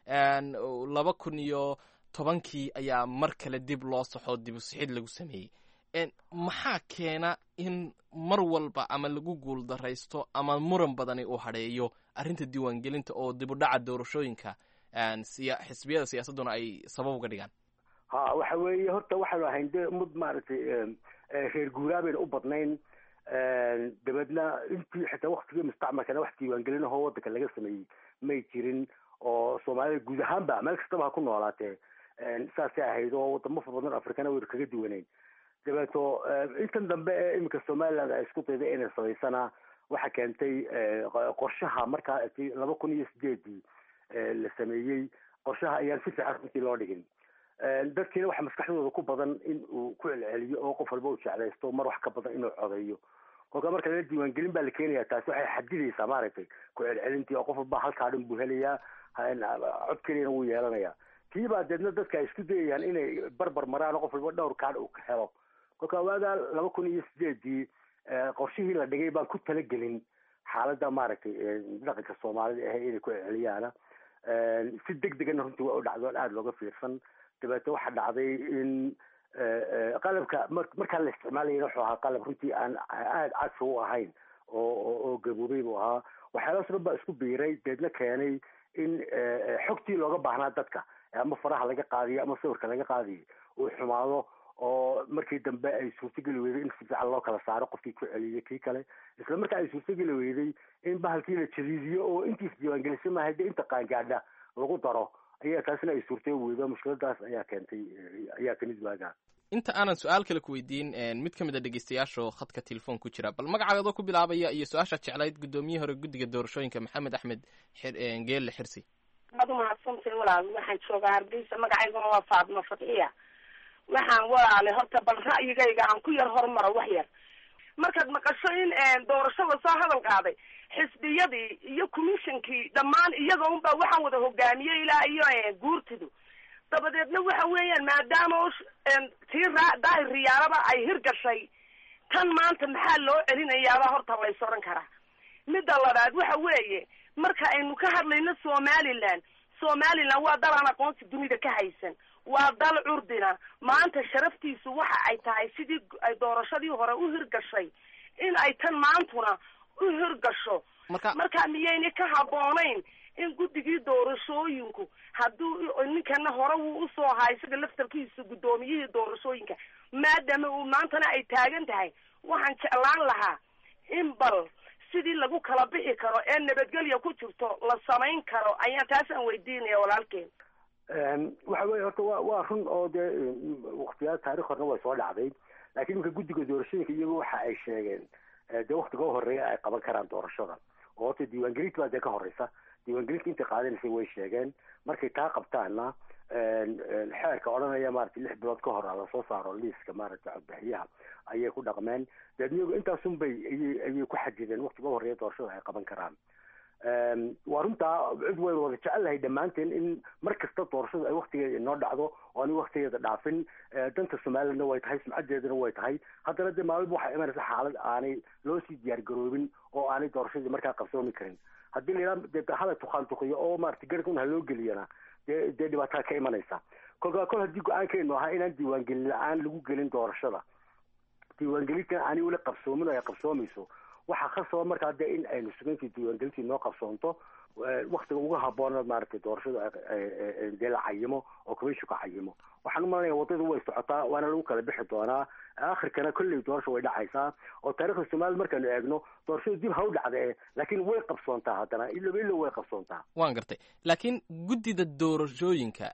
laba kun iyo tobankii ayaa mar kale dib loo saxoo dib usixid lagu sameeyey maxaa keena in mar walba ama lagu guuldaraysto ama muran badani uu hadheeyo arrinta diiwaangelinta oo dibudhaca doorashooyinka xisbiyada siyaasadduna ay sabab uga dhigaan ha waxa weeye horta waxaanu ahayn de mud maaragtay reer guuraabayna u badnayn dabeedna intii xitaa waktigii mustacmalkana wax diiwaangelinahoo waddanka laga sameeyey may jirin oo soomaalida guud ahaanba meel kastaba ha ku noolaatee saasay ahayd oo wadamo fara badan afrikana waynu kaga duwaneyn dabeeto intan dambe ee iminka somaliland ay isku dayday inay samaysana waxa keentay qorshaha markaa laba kun iyo sideedii la sameeyey qorshaha ayaan si fiican runtii loo dhigin dadkiina waxa maskaxdooda ku badan in uu ku celceliyo oo qof walba uu jeclaysto mar wax ka badan inuu codeeyo kolka marka laga diiwaangelin baa la keenaya taasi waxay xadidaysaa maaragtay ku celcelintii oo qof walba halkaa dhan buu helayaa cod keliyana wuu yeelanaya kii baa deedna dadka ay isku dayayaan inay barbar maraan oo qof walba dhowr kaadh uu ka helo kolka waagaa laba kun iyo sideedii qorshihii la dhigay baan ku talagelin xaaladda maaragtay dhaqanka soomaalida ahe inay ku celceliyaana si deg degana runtii waa u dhacdo aada looga fiirsan dabeete waxaa dhacday in qalabka markaa la isticmaalayana wuxuu ahaa qalab runtii aan aada cadfi u ahayn oo oo gaboobay buu ahaa waxyaalahaas dhan baa isku biiray deedna keenay in xogtii looga baahnaa dadka ama faraha laga qaadiyo ama sawirka laga qaadiyo uu xumaado oo markii dambe ay suurtogeli weyday in si fiican loo kala saaro qofkii ku celiyay kii kale isla markaa ay suurtogeli weyday in bahalkii la jadiidiyo oo intiis diiwaangelisa maaha de inta qaangaadha lagu daro ayaa taasina ay suurtay weydo mushkiladaas ayaa keentay ayaa kamid waagaa inta aanan su-aal kale ku weydiin mid ka mid a dhegeystayaasho khadka telefoon ku jira bal magacaadoo ku bilaabaya iyo su-aashaad jeclayd guddoomiye hore guddiga doorashooyinka maxamed axmed geelle xirsi waad umahadsantay walaal waxaan joogaa hargeysa magacayguna waa faadimo fadxiya waxaan walaale horta bal ra'yigayga aan ku yar hormaro wax yar markaad maqasho in doorashada soo hadal qaaday xisbiyadii iyo commissionkii dhammaan iyaga unbaa waxaan wada hogaamiyey ilaa iyo guurtidu dabadeedna waxa weeyaan maadaama tii raa daahir riyaaraba ay hirgashay tan maanta maxaa loo celinayaaba horta lays odhan karaa midda labaad waxa weeye marka aynu ka hadlayno somaliland somaliland waa dal aan aqoonsi dunida ka haysan waa dal curdina maanta sharaftiisu waxa ay tahay sidii ay doorashadii hore u hirgashay in ay tan maantuna u hirgasho marka miyayna ka habboonayn in guddigii doorashooyinku hadduu ninkana hore wuu usoo ahaa isaga laftarkiisa guddoomiyihii doorashooyinka maadaama uu maantana ay taagan tahay waxaan jeclaan lahaa in bal sidii lagu kala bixi karo ee nabadgelya ku jirto la samayn karo ayaan taasaan weydiinaya walaalkeen waxa weye horta wa waa run oo dee waktiyaal taarikh horna way soo dhacday laakiin iminka guddiga doorashooyinka iyagu waxa ay sheegeen dee waktiga horeeya ay qaban karaan doorashada oo horta diiwaangelinta baa dee ka horeysa diiwaangelinta intay qaadanaysay way sheegeen markay taa qabtaanna xeerka odhanaya maaragtay lix bilood ka hor lasoo saaro liiska maaragtay codbixiyaha ayay ku dhaqmeen deed iyagu intaasun bay ayay ayay ku xajideen waktiga horeeya doorashada ay qaban karaan waa runtaa cid waynu wada jecelnahay dhammaanteen in mar kasta doorashadu ay waktigeeda inoo dhacdo oo ani waktigeeda dhaafin danta somalilandna way tahay sumcadeedana way tahay haddana dee maalba waxaa imanaysa xaalad aanay loo sii diyaar garoobin oo aanay doorashadii markaa qabsoomi karin haddii la yidhaha dee hala tukaantukiyo oo maaragtay garkun ha loo geliyana dee dee dhibaataa ka imanaysa kolkaa kol haddii go-aankeenu ahaa inaan diiwaangelin la-aan lagu gelin doorashada diiwaangelintan aanay weli qabsoomin oo ay qabsoomayso waxaa khasaba markaa dee in aynu sugayntii diiwaangelintii noo qabsoonto waktiga ugu haboona maaragtay doorashada dee la cayimo oo commissionka ka cayimo waxaan u malanaya waddadu way socotaa waana lagu kala bixi doonaa akhirkana kolley doorasha way dhacaysaa oo taarikhda soomaliya markaanu eegno doorashadu dib ha u dhacdee laakiin way qabsoontaa haddana iloba ilo way qabsoontaa waan gartay laakiin guddida doorashooyinka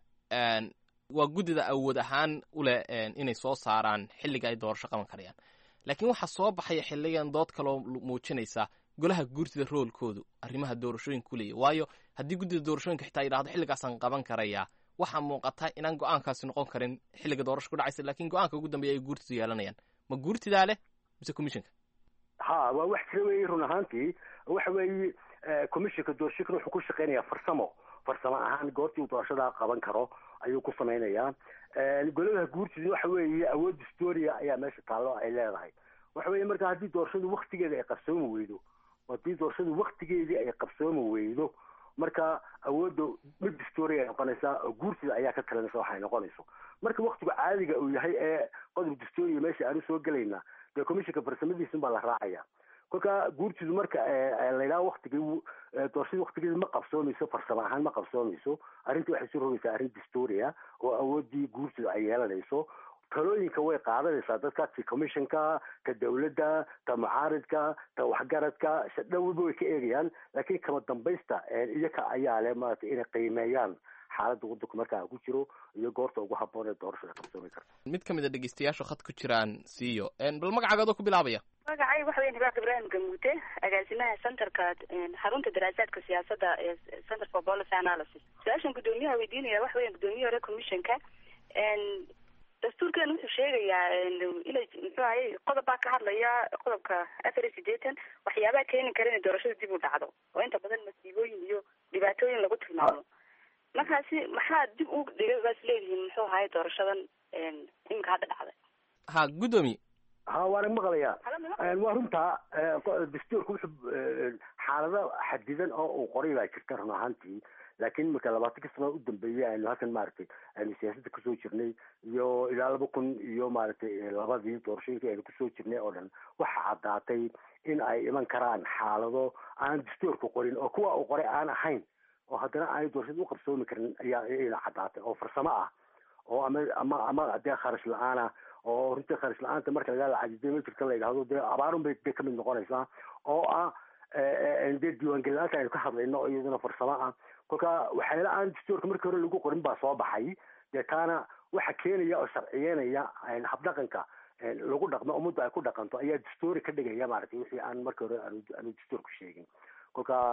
waa guddida awood ahaan u leh inay soo saaraan xilliga ay doorasho qaban karayaan laakiin waxaa soo baxaya xiligan dood kaloo muujinaysa golaha guurtida roolkoodu arrimaha doorashooyinka ku leeya waayo haddii guddida doorashooyinka xitaa yidhahdo xilligaasaan qaban karayaa waxaa muuqata inaan go-aankaasi noqon karin xilliga doorasho ku dhacaysa lakiin go-aanka ugu dambeeya ay guurtidu yeelanayaan ma guurtidaa leh mise commissionka ha waa wax jira weeye run ahaantii waxa weeye commissionka doorashooyinkan wuxuu ku shaqeynayaa farsamo farsamo ahaan goortii uu doorashadaa qaban karo ayuu ku samaynayaa goladaha guurtida waxa weeye awood historia ayaa meesha taallo ay leedahay waxa weeye marka haddii doorashadu waktigeeda ay qabsoomi weydo haddii doorashadu waktigeedii ay qabsoomi weydo marka awoodda mid historia ay noqonaysaa oo guurtida ayaa ka talinaysa waxay noqonayso marka waktigu caadiga uu yahay ee qodob historia meesha aanu soo gelayna dee commissionka farsamadiisun baa la raacaya kolka guurtidu marka la yidhaha waktigii doorashadii waktigeeda ma qabsoomayso farsamo ahaan ma qabsoomayso arrintii waxay soo rogaysaa arrin distoria oo awooddii guurtidu ay yeelanayso talooyinka way qaadanaysaa dadka ti commissionka ka dawladda ta mucaaridka ta waxgaradka dhowba way ka eegayaan laakiin kama dambaysta iyaka ayaa leh maaragtay inay qiimeeyaan xaaladda waddanku markaa ku jiro iyo goorta ugu habboon ee doorashada qabsoomi karta mid ka mid a dhegeystayaashu khad ku jiraan siiyo bal magacaagadoo ku bilaabaya magacay waxa weya hibaaq ibraahim gamuute agaasimaha centerka xarunta daraasaadka siyaasadda ee center for policy analysis su-aashan guddoomiyaha weydiinaya waxa weya guddoomiyaha hore commissionka dastuurkeena wuxuu sheegayaa inay muxuu ahay qodob baa ka hadlaya qodobka afar iyo sideetan waxyaabaha keeni kara inay doorashada dib u dhacdo oo inta badan masiibooyin iyo dhibaatooyin lagu tilmaamo markaasi maxaa dib u dhigay baas leedihiin muxuu ahay doorashadan iminka hadda dhacday ha guddoomiye ha waana maqlayaa waa runtaa dastuurka wuxuu xaalado xadidan oo uu qoray baa jirta run ahaantii laakiin marka labaatan ka sano u dambeeyey aynu halkan maaragtay aynu siyaasadda kusoo jirnay iyo ilaa laba kun iyo maaragtay labadii doorashooyinkii aynu kusoo jirnay oo dhan waxa caddaatay in ay iman karaan xaalado aan dastuurka qorin oo kuwa uu qoray aan ahayn oo haddana aanay doorashada u qabsoomi karin ayaa ina caddaatay oo farsamo ah oo ama ama ama dee kharash la-aan ah oo runtii kharash la-aanta marka laga lacajidey ma jirta la yidhahdo dee abaarun bay dee kamid noqonaysaa oo ah dee diiwaangelin la-aanta aynu ka hadlayno iyaduna farsamo ah kolka waxyaala aan dastuurka markii hore lagu qorin baa soo baxay dee taana waxa keenaya oo sharciyeynaya habdhaqanka lagu dhaqmo ummadda ay ku dhaqanto ayaa dastuuri ka dhigaya maaragtay wixii aan markii hore aanu dastuurku sheegin kolka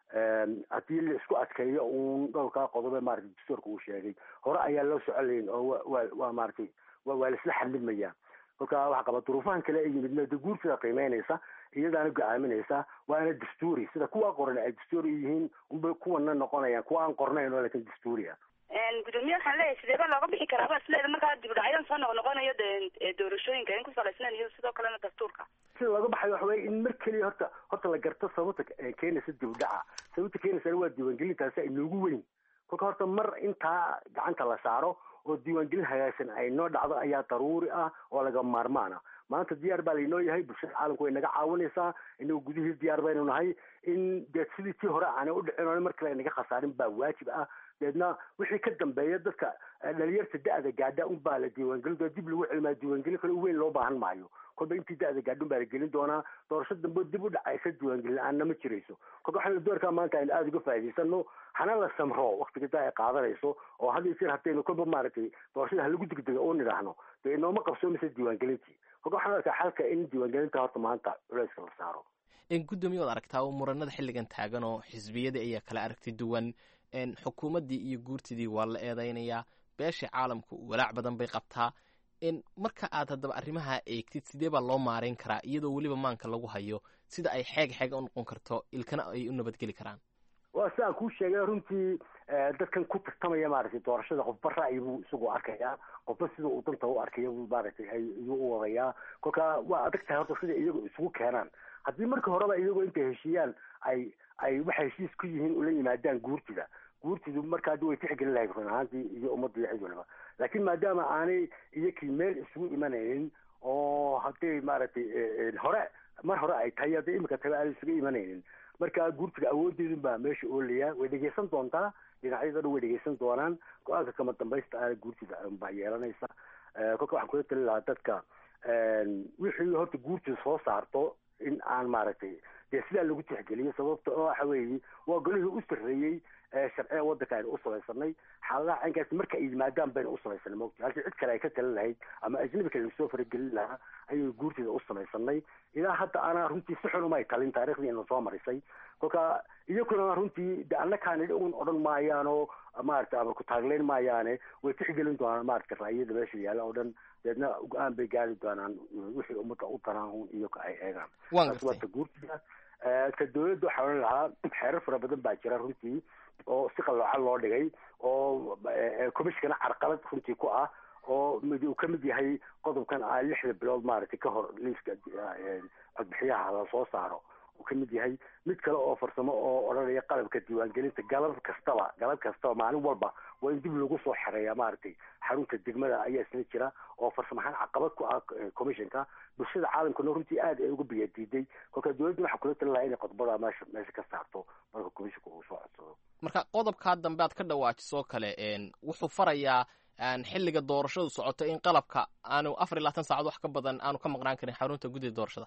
haddii la isku adkeeyo uun dhowrkaa qodobe maaragtay dastuurka uu sheegay hore ayaa loo soconayn oo wa waa maaragtay waa laisla xamilmaya kolka waxa qaba duruufahan kale ay yimidna de guurtida qiimeynaysa iyadaana go-aaminaysa waana dastuuri sida kuwa qoran ay dastuuri yihiin unbay kuwana noqonayaan kuwa aan qornayn oo laakiin dastuuri ah gudoomiye waxaan leeyahay sideeba looga bixi karaa baa isleeda markaa dib u dhacyadan soo noq noqonayo de doorashooyinka in ku salaysnayn iyo sidoo kalena dastuurka sida looga baxayo waxa weye in mar keliya horta horta la garto sababta keenaysa dib u dhaca sababta keenaysana waa diiwaangelintaasi inoogu weyn kolka horta mar intaa gacanta la saaro oo diiwaangelin hagaagsan ay noo dhacdo ayaa daruuri ah oo laga maarmaan ah maanta diyaar baa laynoo yahay bulshada caalamku way naga caawinaysaa inagu gudihii diyaar baynu nahay in deed sidii tii hore aanay u dhicin oo mar kale naga khasaarin baa waajib ah deedna wixii ka dambeeya dadka dhalinyarta da-da gaadha un baa la diiwaangelin doona dib lagu celimaa diiwaangelin kale weyn loo baahan maayo kolba intii da-da gaadha un baa la gelin doonaa doorasho dambe dib u dhacaysa diiwaangelin la-aanna ma jirayso kolka waxaynu doorkaa maanta aynu aada uga faa'idaysano hana la samro waktiga daa ay qaadanayso oo had iyo jeer haddaynu kolba maaragtay doorashada halagu degdega u nidhaahno dee inooma qabsoomaysa diiwaangelintii kolka waxaan arkaa xalka in diiwaangelinta horta maanta culeyska la saaro guddoomiye waad aragtaa oo muranada xilligan taagan oo xisbiyadii ayaa kala aragti duwan xukuumaddii iyo guurtidii waa la eedeynayaa beeshii caalamku walaac badan bay qabtaa marka aad haddaba arrimaha eegtid sidee baa loo maareyn karaa iyadoo weliba maanka lagu hayo sida ay xeeg xeega u noqon karto ilkana ay u nabadgeli karaan waa si aan kuu sheegay runtii dadkan ku tartamaya maaragtay doorashada qofba ra'yi buu isagu arkayaa qofba sida uu danta u arkaya buu maaragtay ayuu u wadayaa kolka waa adag tahay horta sida iyagu isugu keenaan haddii marka horeba iyagoo intay heshiiyaan ay ay waxay heshiis ku yihiin ula yimaadaan guurtida guurtidu marka haddi way tixgelin lahayd run ahaantii iyo ummadda iyo cid waliba laakiin maadaama aanay iyakii meel isugu imanaynin oo hadday maaragtay hore mar hore ay tahay hadday imika tahay aanay isugu imanaynin marka guurtiga awoodeedun baa meesha oolaya way dhegeysan doontaa dhinacyada dhan way dhegeysan doonaan go-aanka kama dambaysta aana guurtida baa yeelanaysa kolka waxaan kula tali lahaa dadka wixii horta guurtida soo saarto in aan maaragtay dee sidaa lagu tixgeliyo sababta oo waxa weeye waa golihii u sarreeyey sharciga waddanka aynu u samaysanay xaaladaha caynkaasi marka ay yimaadaan baynu u samaysanay mogta halkii cid kale ay ka talin lahayd ama ajnabi kale lasoo faragelin lahaa ayaynu guurteeda u samaysanay ilaa hadda ana runtii si xun umay talin taarikhdiina soo marisay kolka iyakuna runtii de annakaani un odhan maayaanoo maarata ama ku taagleyn maayaane way tixgelin doonaan maarata ra'yada meesha yaalla oo dhan deedna go-aan bay gaari doonaan wixii ummadda u daraan un iyago ay eegaan taas waa ta guurtida ka dawladda waxaa odhan lahaa xeerar fara badan baa jira runtii oo si qalooca loo dhigay oo commissionkana carqalad runtii ku ah oo mid uu ka mid yahay qodobkan ah lixda bilood maaragtay ka hor liiska codbixiyaha la soo saaro uu ka mid yahay mid kale oo farsamo oo odhanaya qalabka diiwaangelinta galab kastaba galab kastaba maalin walba waa in dib lagu soo xereeya maaragtay xarunta degmada ayaa isla jira oo farsamahaan caqabad ku ah commissionka bulshada caalamkana runtii aad ay uga biyadiiday kolka dowladda waxaa kula tali lahaa inay qodobada meesha meesha ka saarto marka commissionka uu soo codsado marka qodobkaa dambe aad ka dhawaajisoo kale wuxuu farayaa xilliga doorashadu socoto in qalabka aanu afar iyo labaatan saacad wax ka badan aanu ka maqnaan karin xarunta guddida doorashada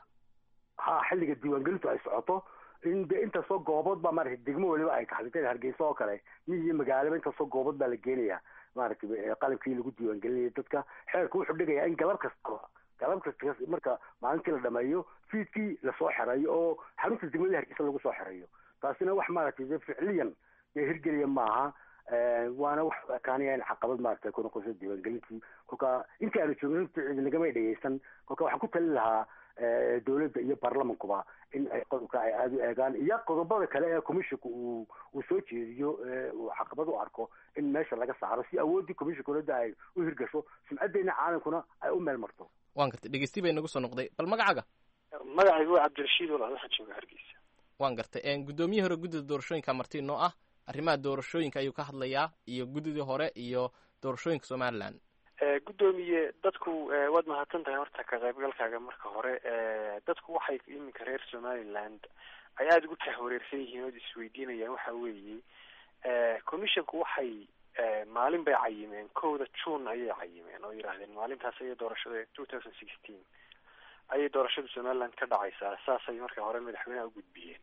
ha xilliga diiwaangelintu ay socoto in de intaasoo goobood baa maaragtay degmo waliba ay tahay sida hargeysa oo kale miy iyo magaalaba intaasoo goobood baa la geenaya maaragtay qalabkii lagu diiwaangelinaya dadka xeerka wuxuu dhigayaa in galab kastaba galab kasta marka maalintii la dhameeyo fiidkii lasoo xereeyo oo xarunta degmada hargeysa lagu soo xereeyo taasina wax maaragtay de ficliyan dee hirgeliya maaha waana wax ekaanaya in caqabad maaragtay ku noqoso diiwaangelintii kolka intii aanu joogin nagamay dhegeysan kolka waxaan ku talin lahaa dowladda iyo baarlamankuba in ay qodobka ay aada u eegaan iyo qodobada kale ee commissionka uu uu soo jeediyo uu caqabad u arko in meesha laga saaro si awooddii commissionka dowladda ay u hirgasho sumcaddeena caalamkuna ay u meel marto waan gartay dhegeysti bay nagu soo noqday bal magacaaga magacaygu waa cabdirashiid walaal waxaan jooga hargeysa waan gartay guddoomiye hore guddida doorashooyinka marti noo ah arrimaha doorashooyinka ayuu ka hadlayaa iyo guddidii hore iyo doorashooyinka somaliland guddoomiye dadku waad mahadsan tahay horta ka qaybgalkaaga marka hore dadku waxay iminka reer somaliland ay aada ugu tahwareersan yihiin ood isweydiinayaan waxa weeye commissionku waxay maalin bay cayimeen kowda june ayay cayimeen oo yidhaahdeen maalintaas ayay doorashada two thousand sixteen ayay doorashada somaliland ka dhacaysaa saasay marka hore madaxweyneha ugudbiyeen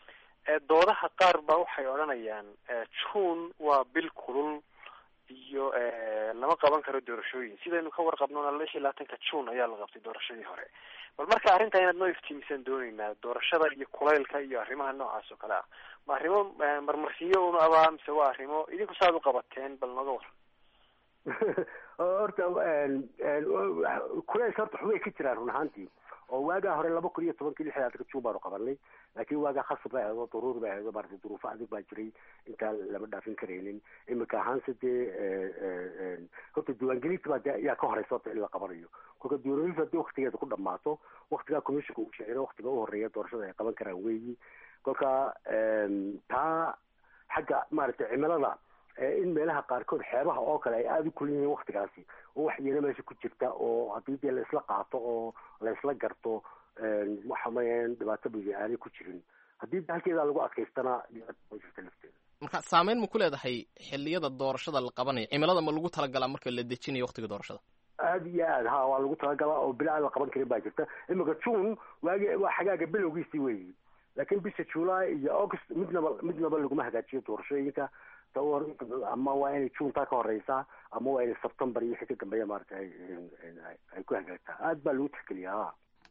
doodaha qaar ba waxay odhanayaan june waa bil kulul iyo lama qaban karo doorashooyin sidaynu ka warqabnona lix iyo labaatanka june ayaa la qabtay doorashadii hore bal marka arrinta inaad noo iftiimisaan dooneynaa doorashada iyo kulaylka iyo arrimaha noocaas oo kale ah ma arrimo marmarsiyo una abaa mise waa arrimo idinku saaad u qabateen bal nooga waran horta kulaylka horta xubay ka jiraan run ahaantii oo waagaa hore laba kun iyo tobankii lix labaatanka june baanu qabanay laakiin waagaa khasab bay ahayd oo daruuri bay ahayd oo maaragtay duruufo adag baa jiray intaan lama dhaafin karaynin imika ahaanse dee horta diiwaangelinta baa de ayaa ka horeysa horta in la qabanayo kolka diiwaangelinta haddii waktigeeda ku dhamaato waktigaa commissionka uu sheegay waktiga u horeeya doorashada ay qaban karaan weeyi kolka taa xagga maaragtay cimilada in meelaha qaarkood xeebaha oo kale ay aada u kulin yihiin waktigaasi oo wax iyana meesha ku jirta oo haddii dee la isla qaato oo la isla garto waxa mayan dhibaato bigi aanay ku jirin haddii halkeedaa lagu adkaystana jirta lafteeda marka saameyn ma ku leedahay xiliyada doorashada la qabanayo cimilada ma lagu talagalaa marka la dejinayo waktiga doorashada aada iyo aad ha waa lagu talagalaa oo bila aan la qaban karin baa jirta imika june waagi waa xagaaga bilowgiisii weyi laakiin bisha july iyo august midnaba midnaba laguma hagaajiyo doorashooyinka ama waa inay juntaa ka horeysaa ama waa inay september iyo wixii ka dambeeya maarata ay ku hagaagtaa aad baa lagu tixgeliyaa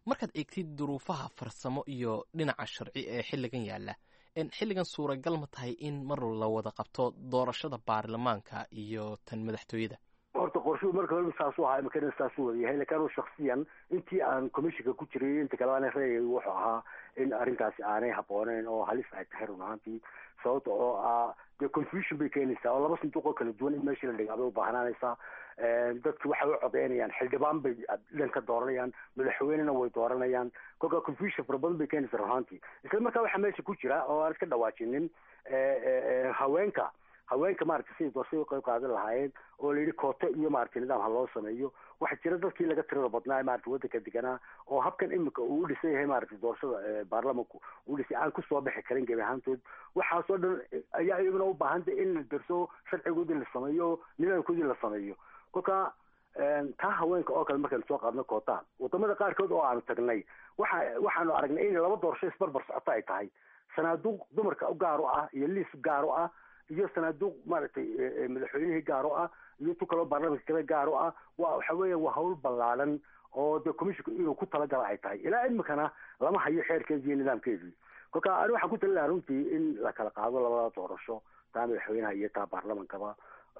markaad eegtid duruufaha farsamo iyo dhinaca sharci ee xilligan yaalla xilligan suuragal ma tahay in mar la wada qabto doorashada baarlamaanka iyo tan madaxtooyada horta qorshuhu marka hore saasuu ahaa imakana saasuu wada yahay lakin anu shaksiyan intii aan commissionka ku jiray inta kale aan reegay wuxuu ahaa in arrintaasi aanay habbooneyn oo halis ay tahay run ahaantii sababta oo ah dee confusion bay keenaysaa oo laba sanduuq oo kala duwan in meeshii la dhigaa bay ubaahnanaysaa dadki waxay u codeynayaan xildhibaan bay dhan ka dooranayaan madaxweynena way dooranayaan kolkaa confusion fara badan bay keenaysaa run ahaantii isla markaa waxaa meesha ku jira oo aan iska dhawaajinin haweenka haweenka maaragtay siday doorashada uqeyb qaadan lahaayeen oo la yidhi kooto iyo maaragtay nidaam ha loo sameeyo waxaa jira dadkii laga tirada badnaa maaragtay waddanka deganaa oo habkan imika uu u dhisan yahay maaragtay doorashada baarlamanku uu dhisay aan kusoo bixi karin gebi ahaantood waxaasoo dhan ayaa iyaguna u baahantay in la derso sharcigoodii la sameeyo nidaamkoodii la sameeyo kolka taa haweenka oo kale markaynu soo qaadno kootaan wadamada qaarkood oo aanu tagnay waxa waxaanu aragnay in laba doorasho isbarbar socoto ay tahay sanaaduuq dumarka gaar u ah iyo liis gaar u ah iyo sanaaduuq maaragtay madaxweynihii gaar u ah iyo tu kaloo baarlamanka kale gaar u ah wa waxa weeya waa hawl ballaadan oo dee commissionka inuu ku talagala ay tahay ilaa imikana lama hayo xeerkeedii iyo nidaamkeedii kolka ani waxaan ku talin lahaa runtii in la kala qaado labada doorasho taa madaxweynaha iyo taa baarlamankaba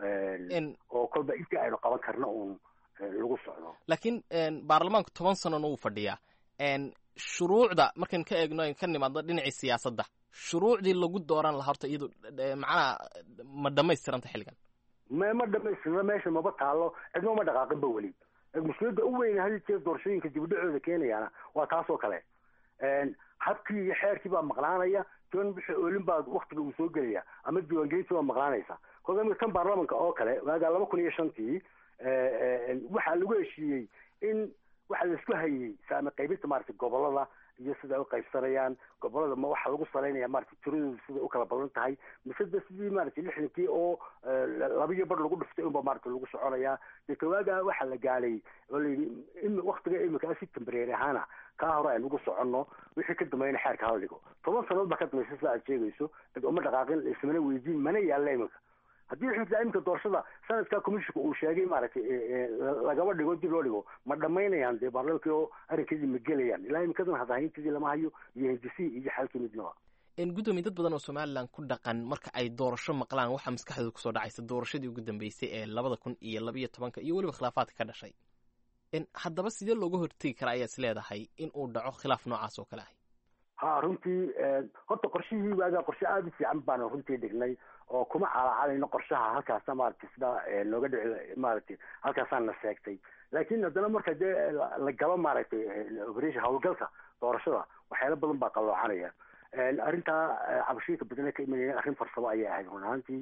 oo kolba intii aynu qaban karna uun lagu socdo laakiin baarlamaanku toban sanona wuu fadhiyaa shuruucda markayn ka eegno ka nimaadno dhinacii siyaasadda shuruucdii lagu dooran lahaa horta iyadu macnaha ma dhamaystiranta xilligan ma ma dhamaystirna meesha maba taalo cidma ma dhaqaaqinba weli mushkiladda u weyn hadii jeer doorashooyinka dibadhacooda keenayaana waa taas oo kale habkii iyo xeerkii baa maqnaanaya jon wixii oolin baa waktiga uu soo gelaya ama diiwaangelintii baa maqnaanaysa kolka imika tan baarlamanka oo kale waagaa laba kun iyo shantii waxaa lagu heshiiyey in waxaa laisku hayey saame qaybinta maaragtay gobolada iyo siday u qaybsanayaan gobolada ma waxaa lagu salaynaya maaragtay tiradooda siday u kala badan tahay mise de sidii maaragtay lixdankii oo labiyo bar lagu dhiftay unba maaragtay lagu soconayaa dee kawaaga waxaa la gaalay oo layidhi waktiga imika si tembareeri ahaana kaa hore aynu ugu soconno wixii ka dambeeyana xeerka hala dhigo toban sannadood baa ka dambaysa sida aad sheegayso cid uma dhaqaaqin ismana weydiin mana yaalla imika haddii xitaa imika doorashada sanadka commissionka uu sheegay maaragtay lagaba dhigo dib loo dhigo ma dhamaynayaan dee baarlamankii oo arrinkeedii ma gelayaan ilaa imikadan hadahaynteedii lama hayo iyo hindisihii iyo xalkii midnaba gudoomiye dad badan oo somalilan ku dhaqan marka ay doorasho maqlaan waxaa maskaxdooda kusoo dhacaysa doorashadii ugu dambeysay ee labada kun iyo labayo tobanka iyo weliba khilaafaadka ka dhashay haddaba sidee looga hortegi karaa ayaad is leedahay in uu dhaco khilaaf noocaas oo kale ah ha runtii horta qorshihii waagaa qorshe aada u fiican baanu runtii dhignay oo kuma calaacalayno qorshaha halkaasa maaragtay sida nooga dhici maaragtay halkaasaa na seegtay laakiin haddana marka dee la galo maaragtay operation howlgalka doorashada waxyaala badan baa qaloocanaya arrintaa cabashooyinka badana ka imanaya arrin farsamo ayay ahayd run ahaantii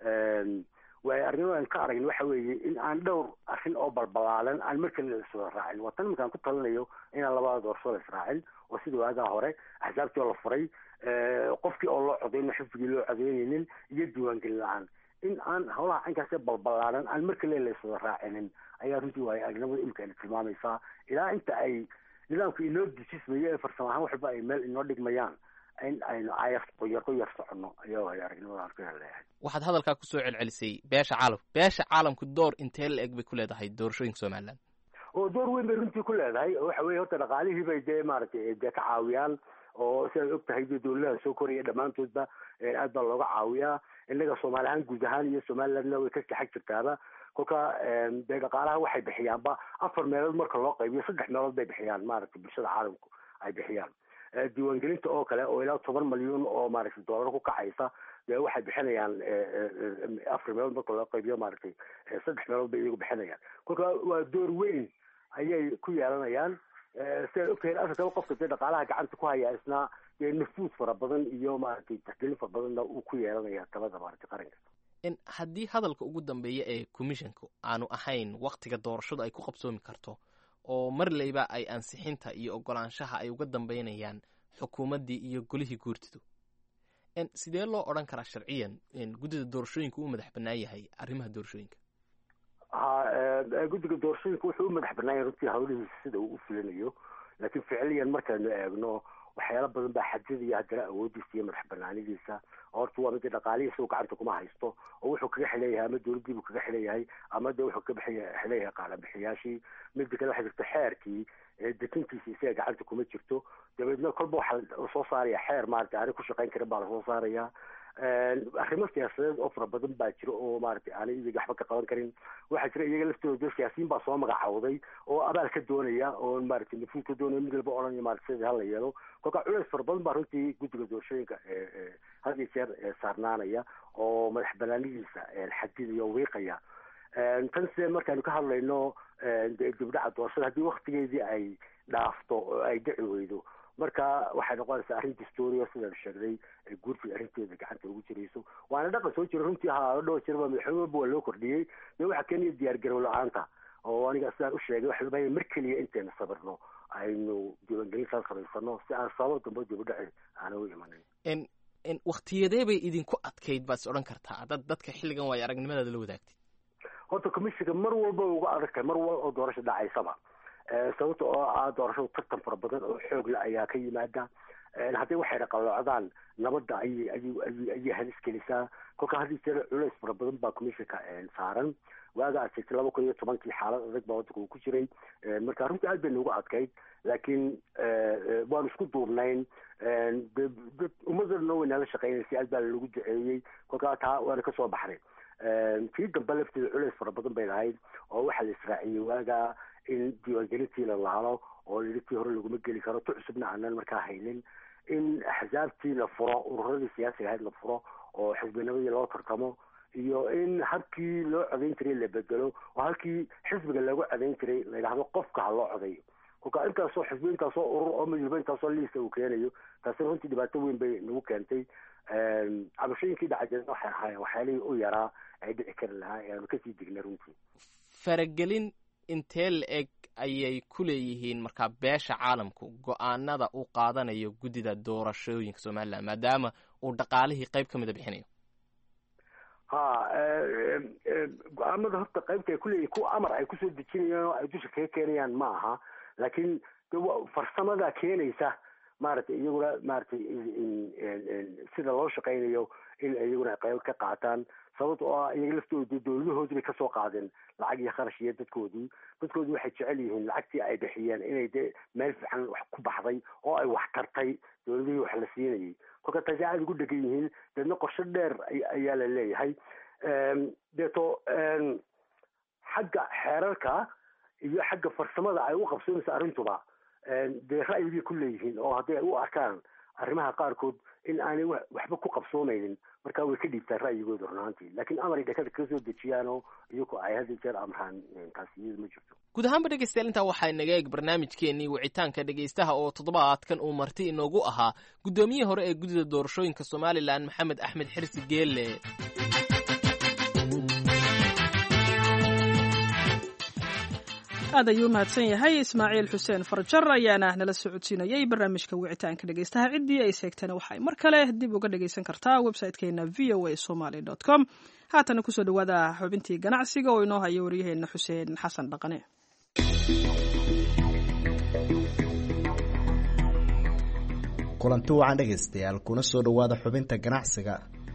waay arrimadan ka aragn waxa weeye in aan dhowr arrin oo balbalaalan aan markale la iswada raacin waa tan iminkaan ku talinayo inaan labada doorasho la israacin oo sida waagaa hore axsaabtii oo la furay qofkii oo loo codeyno xifdigii loo codeynaynin iyo diiwaangelin la-aan in aan howlaha caynkaasee balbalaalan aan markale la iswada raacinin ayaa runtii waay aragnimada imika ayna tilmaamaysaa ilaa inta ay nidaamka inoo dejismayo ee farsamo ahaan waxba ay meel inoo dhigmayaan in aynu ayar qoyar qoyar soconno ayaa waay aragnimada aan ku leeyahay waxaad hadalkaa kusoo celcelisay beesha caalamka beesha caalamku door intee la eg bay ku leedahay doorashooyinka somaliland oo door weyn bay runtii ku leedahay waxa weye horta dhaqaalihii bay dee maaragtay dee ka caawiyaan oo sidaad og tahay dee dawladaha soo koraya dhammaantoodba aad baa looga caawiyaa innaga soomaali ahaan guud ahaan iyo somalilandna way ka kaxag jirtaaba kolka dee dhaqaalaha waxay bixiyaanba afar meelood marka loo qaybiyo saddex meelood bay bixiyaan maaragtay bulshada caalamku ay bixiyaan diiwaangelinta oo kale oo ilaa toban malyuun oo maaragtay doolar ku kacaysa dee waxay bixinayaan afar meelood marka loo qaybiyo maaragtay saddex meelood bay iyagu bixinayaan kolka waa door weyn ayay ku yeelanayaan sidaad ogtahay afrikaba qofka dee dhaqaalaha gacanta ku haya isna dee nafuud fara badan iyo maaragtay taxgelin fara badanna uu ku yeelanaya talada maaragtay qaranka haddii hadalka ugu dambeeya ee commissionka aanu ahayn waktiga doorashadu ay ku qabsoomi karto oo marleyba ay ansixinta iyo ogolaanshaha ay uga dambeynayaan xukuumaddii iyo golihii guurtidu sidee loo odhan karaa sharciyan guddida doorashooyinka uu madax bannaan yahay arrimaha doorashooyinka ha guddiga doorashooyinka wuxuu u madax bannaanya runtii hawlihiisa sida uu u fulinayo laakiin ficiliyan markaynu eegno waxyaala badan baa xadidaya haddana awoodiisa iyo madax banaanidiisa horta waa mid dhaqaalihiisa uu gacanta kuma haysto oo wuxuu kaga xileeyahay ama dowladdiibuu kaga xileeyahay ama de wuxuu kaga xileeyahay qaalabixiyaashii mida kale waxaa jirta xeerkii detintiisa isaga gacanta kuma jirto dabeedna kolba waxaa lasoo saaraya xeer maaragtay aanay ku shaqayn karin baa lasoo saaraya arrimo siyaasadeed oo fara badan baa jira oo maaragtay aanay iyaga waxba ka qaban karin waxaa jira iyaga laftooda siyaasiyiin baa soo magacawday oo abaal ka doonaya oo maaragtay nafuud ka doonaya mid walba odhanaya maaragtay sidii hala yeelo kolka culeys fara badan baa runtii guddiga doorashooyinka had iyo jeer saarnaanaya oo madax banaanidiisa xadidaya oo wiiqaya tan se markaanu ka hadlayno dibdhaca doorashada haddii waktigeedii ay dhaafto oo ay dhici weydo marka waxay noqonaysaa arrin distoria sidaan sheegnay guurtii arrinteeda gacanta ugu jirayso waana dhaqan soo jira runtii ha dhowr jirba madaxweyne walba waa loo kordhiyey de waxaa keenaya diyaar garow la-aanta oo aniga sidaan u sheegay waxa loo mar keliya intaynu sabirno aynu diiwaangelintaas samaysano si aan sabab dambe dibudhaci aana u imanin waktiyadee bay idinku adkayd baad is odhan kartaa dad dadka xilligan waayo aragnimadaada la wadaagtay horta commissionka mar walba uga adag tahay mar walba oo doorasho dhacaysaba sababta oo ah doorashadu tartan fara badan oo xoogle ayaa ka yimaada haddii waxay dhaqaloocdaan nabadda ayay ayay ayay ayay halis gelisaa kolka haddii jeer culeys fara badan baa commissionka saaran waaga aad sheegtay laba kun iyo tobankii xaalad adag baa waddanka uu ku jiray marka runtii aad bay noogu adkayd laakiin waanu isku duubnayn dad ummadana way nala shaqeynaysay aad baa lagu duceeyey kolkaa taa waana kasoo baxnay tii dambe lafteeda culeys fara badan bay lahayd oo waxaa la israaciyey waaga in diiwaangelintii la laalo oo lii tii hore laguma geli karo tu cusubna aanan markaa haynin in axsaabtii la furo ururadii siyaasiga ahayd la furo oo xisbinimadii loo tartamo iyo in habkii loo codayn jiray la bedelo oo halkii xisbiga loogu codayn jiray la yidhahdo qofka ha loo codayo kolka intaasoo xisbi intaasoo urur oo midwalba intaasoo liisa uu keenayo taasina runtii dhibaato weyn bay nagu keentay cabashooyinkii dhacajeedna waxay ahaayeen waxyaalihii u yaraa ay dhici kari lahaa ee aanu kasii dignay runtii faragelin intee la-eg ayay ku leeyihiin markaa beesha caalamku go-aanada uu qaadanayo guddida doorashooyinka somalilan maadaama uu dhaqaalihii qayb ka mida bixinayo ha go-aamada horta qaybta ay kuleeyihin kuwa amar ay kusoo dejinayaan oo ay dusha kaga keenayaan ma aha laakiin de farsamada keenaysa maaragtay iyaguna maaragtay sida loo shaqaynayo in iyaguna qayb ka qaataan sababta oo ah iyaga laftooda dowladahoodii bay kasoo qaadeen lacag iyo kharash iyo dadkoodii dadkoodii waxay jecel yihiin lacagtii ay bixiyeen inay de meel fiican wax ku baxday oo ay wax tartay dowladihii wax la siinayay kolka taasi aada ugu dhegan yihiin deedna qorsho dheer ayaa la leeyahay deeto xagga xeerarka iyo xagga farsamada ay u qabsoonaysa arrintuba dee ra'yigay ku leeyihiin oo hadday ay u arkaan arrimaha qaarkood in aanay waxba ku qabsoonaynin marka way ka dhiibtaan ra'yigooda runaantii laakiin amaray dhakada kaga soo dejiyaanoo iyagu ay had jeer amraan taasi iyada ma jirto guud ahaanba dhegeystayaal intaa waxaa inaga eeg barnaamijkeenii wicitaanka dhegeystaha oo toddobaadkan uu marti inoogu ahaa guddoomiyihii hore ee guddida doorashooyinka somalilan maxamed axmed xirsi geelle aad ayuu umahadsan yahay ismaaciil xuseen farjar ayaana nala socodsiinayay barnaamijka wicitaanka dhegeystaha ciddii ay seegtana waxay mar kale dib uga dhegeysan kartaa website-keena v o a somaly com haatana kusoo dhawaada xubintii ganacsiga oo inoo haya waryaheena xuseen xasan dhaqane kulanti wacan dhegaystayaal kuna soo dhowaada xubinta ganacsiga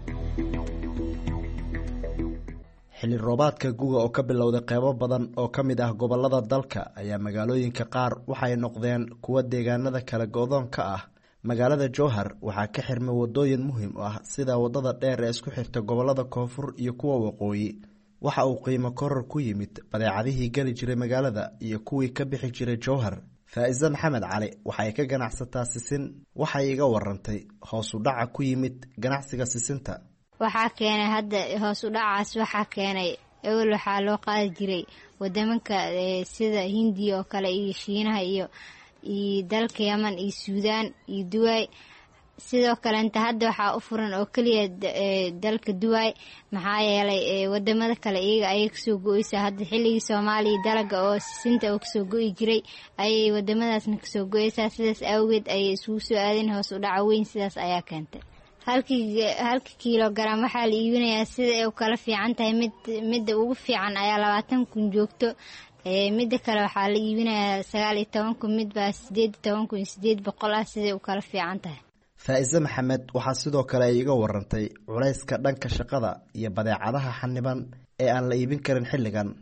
xilli roobaadka guga oo ka bilowday qeybo badan oo ka mid ah gobolada dalka ayaa magaalooyinka qaar waxay noqdeen kuwa deegaanada kale go-doon ka ah magaalada jowhar waxaa ka xirmay wadooyin muhiim u ah sida wadada dheer ee isku xirta gobolada koonfur iyo kuwa waqooyi waxa uu qiimo koror ku yimid badeecadihii geli jiray magaalada iyo kuwii ka bixi jiray jowhar faa-ise maxamed cali waxay ka ganacsataa sisin waxay iga warantay hoos u dhaca ku yimid ganacsiga sisinta waxaa keenay hadda hoos u dhacaas waxaa keenay ewel waxaa loo qaadi jiray wadamanka sida hindiya oo kale iyo shiinaha iyo iyo dalka yaman iyo suudaan iyo duwaay sidoo kaleenta hadda waxaa u furan oo keliya dalka duwaay maxaa yeelay wadamada kale iyaga ayay kasoo go-eysaa hadda xilligii soomaaliya dalaga oo sisinta oo kasoo go-i jiray ayay wadamadaasna kasoo go-eysaa sidaas awgeed ayay isugu soo aadeen hoos u dhaca weyn sidaas ayaa keentay halkii halka kilogaram waxaa la iibinayaa sida ay u kala fiican tahay mid midda ugu fiican ayaa labaatan kun joogto midda kale waxaa la iibinayaa sagaal iyo toban kun midbaa sideed iyo toban kun iyo sideed boqol ah siday u kala fiican tahay faa-ise maxamed waxaa sidoo kale ay iga warantay culayska dhanka shaqada iyo badeecadaha xaniban ee aan la iibin karin xilligan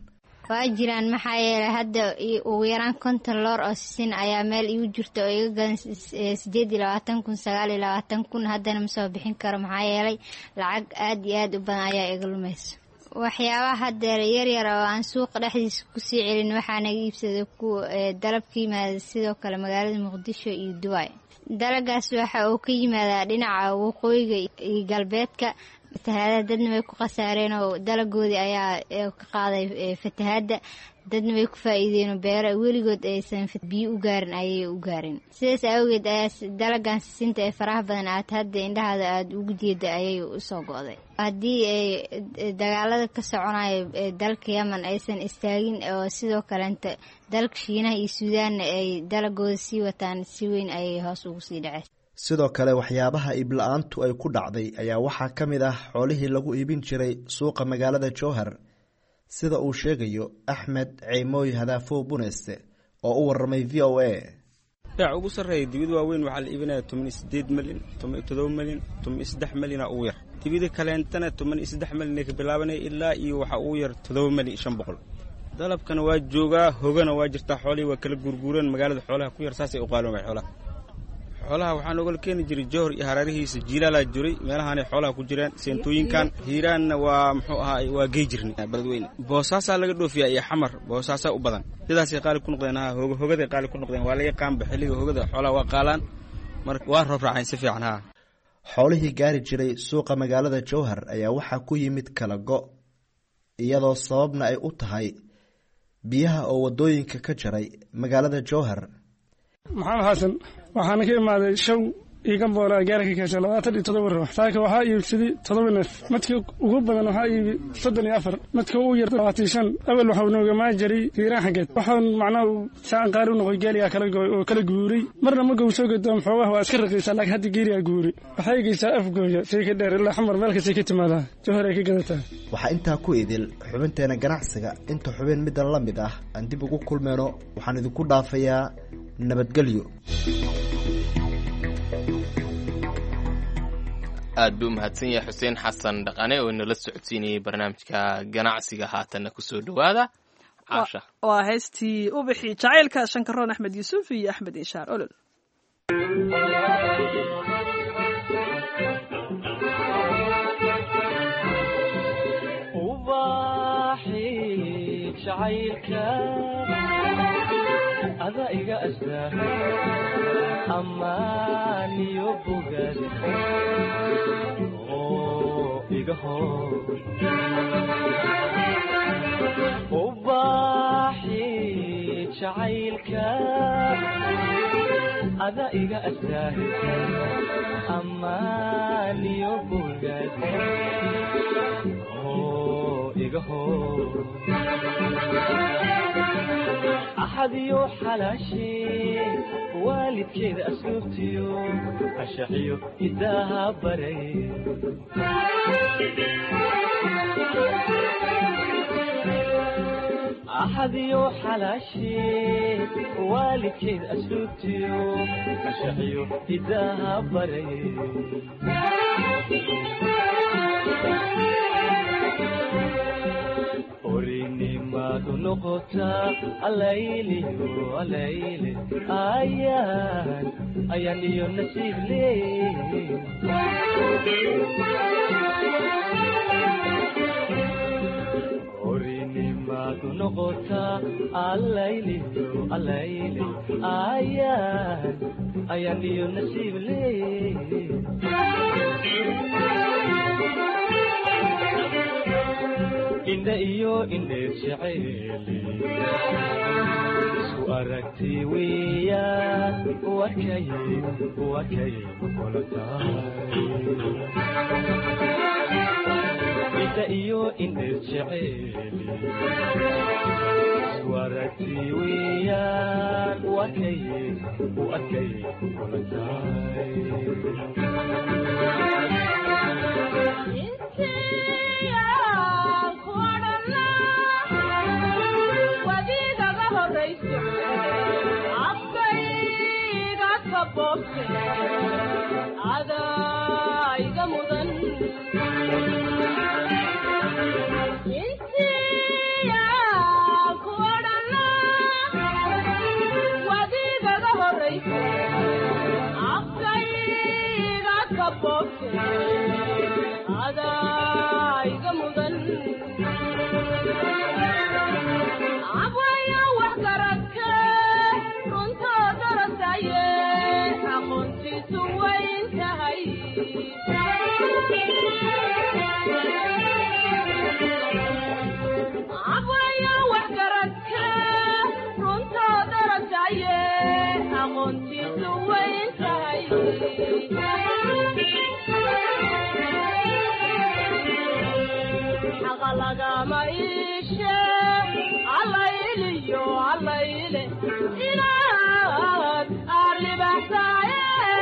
waa jiraan maxaa yeelay hadda ugu yaraan konton loor oo sisin ayaa meel igu jirta oo iga gadan sideed iyo labaatan kun sagaal iyo labaatan kun haddana ma soo bixin karo maxaa yeelay lacag aad iyo aad u badan ayaa iga lumayso waxyaabaha haddeer yaryar oo aan suuqa dhexdiisa kusii celin waxaa naga iibsaday kuwa dalab ka yimaada sidoo kale magaalada muqdisho iyo dubai dalagaas waxa uu ka yimaadaa dhinaca waqooyiga iyo galbeedka fatahaadaha dadna way ku khasaareen oo dalagoodii ayaa ka qaaday fatahaadda dadna way ku faa'iideenoo beero weligood aysan biyo u gaarin ayay u gaarin sidaas awgeed ayaa dalagan sisinta ee faraha badan aad hadda indhahaada aada ugu jeeda ayay usoo go'day haddii ay dagaalada ka soconayo dalka yemen aysan istaagin oo sidoo kaleenta dalka shiinaha iyo suudaanna ay dalagooda sii wataan si weyn ayay hoos ugu sii dhaceen sidoo kale waxyaabaha iibla-aantu ay ku dhacday ayaa waxaa ka mid ah xoolihii lagu iibin jiray suuqa magaalada jowhar sida uu sheegayo axmed ceymooy hadaafow buneyste oo u waramay v o a beec ugu sarreeya dibida waaweyn waxaa la iibinaya toban iyo sideed milyan toban iyo todoba milyan toban iyo saddex milyana ugu yar dibida kaleentana toban iyo saddex milyan ay ka bilaabanaya ilaa iyo waxaa ugu yar todoba milyan iyo shan boqol dalabkana waa joogaa hogana waa jirtaa xoolihii waa kala guurguureen magaalada xoolaha ku yar saasay u qaaloomay xoolaha xoolaha waxaa noogala keeni jiray jowhar iyo haraarihiisa jiilaalaa jiray meelahaanay xoolaha ku jireen seentooyinkan hiiraanna waa muxuu ahaa waa gey jirnay beledweyne boosaasaa laga dhoofiyaa iyo xamar boosaasaa u badan sidaasay qaali ku noqdeen ha hoga hogaday qaali ku noqdeen waa laga qaanba xilliga hogada xoolaha waa qaalaan marka waa roob raaceen si fiican ha xoolihii gaari jiray suuqa magaalada jowhar ayaa waxaa ku yimid kala go iyadoo sababna ay u tahay biyaha oo wadooyinka ka jaray magaalada jowhar maxamed xasan waxaana ka imaaday show iiga boolaa gaara ka keesha labaatan iyo todoba ruux saaka waxaa iibsaday todoba neef madka ugu badan waxaa iibi soddon iyo afar madka ugu yar labaatan shan awel waxau noogamaa jiray hiiraan xaggeed waxaan macnaha saan qaari u noqoy geeligaa kala gooy oo kala guuray marna ma gow soo gadoom xoogaha waa iska raqiisaa laakiin hadda geeligaa guuray waxay geysaa afgooya say ka dheer ilaa xamar meel kastay ka timaadaa jowhar ay ka gadataa waxaa intaa ku idil xubinteena ganacsiga inta xubin middan la mid ah aan dib ugu kulmeyno waxaan idinku dhaafayaa nabadgelyo aad buu umahadsan yahay xuseen xasan dhaqane oo inala socodsiinayay barnaamijka ganacsiga haatanna kusoo dhowaada caasha waa heystii ubixi jacaylka shankaroon axmed yuusuf iyo axmed inshaar olol ada iga astaa amaaniyo bogaad oo iga hor ubaaxi jacaylka ada iga astaa amaaniyo bogaad oo iga hor axadiyo xalaashee waalidkeeda asluubtiyo ashaxiyo idaaha baray axadiyo xalaashee waalidkeeda asluubtiyo ashaxiyo idaaha baray orinimadu noqotaa alayliyo alayle ayaan ayaan iyo nasiib leey orinimadu noqotaa alayliyo alayle ayaan ayaan iyo nasiib leey indha iyo indheer jeceeli isku aragti weeyaan wakay wakay kula tahay indha iyo indheer jeceeli isku aragti weeyaan wakay wakay kula tahay afkayga ka boobte adayga mudan intiya lagama iishe allayliyo allayle inaad arribaxsaaye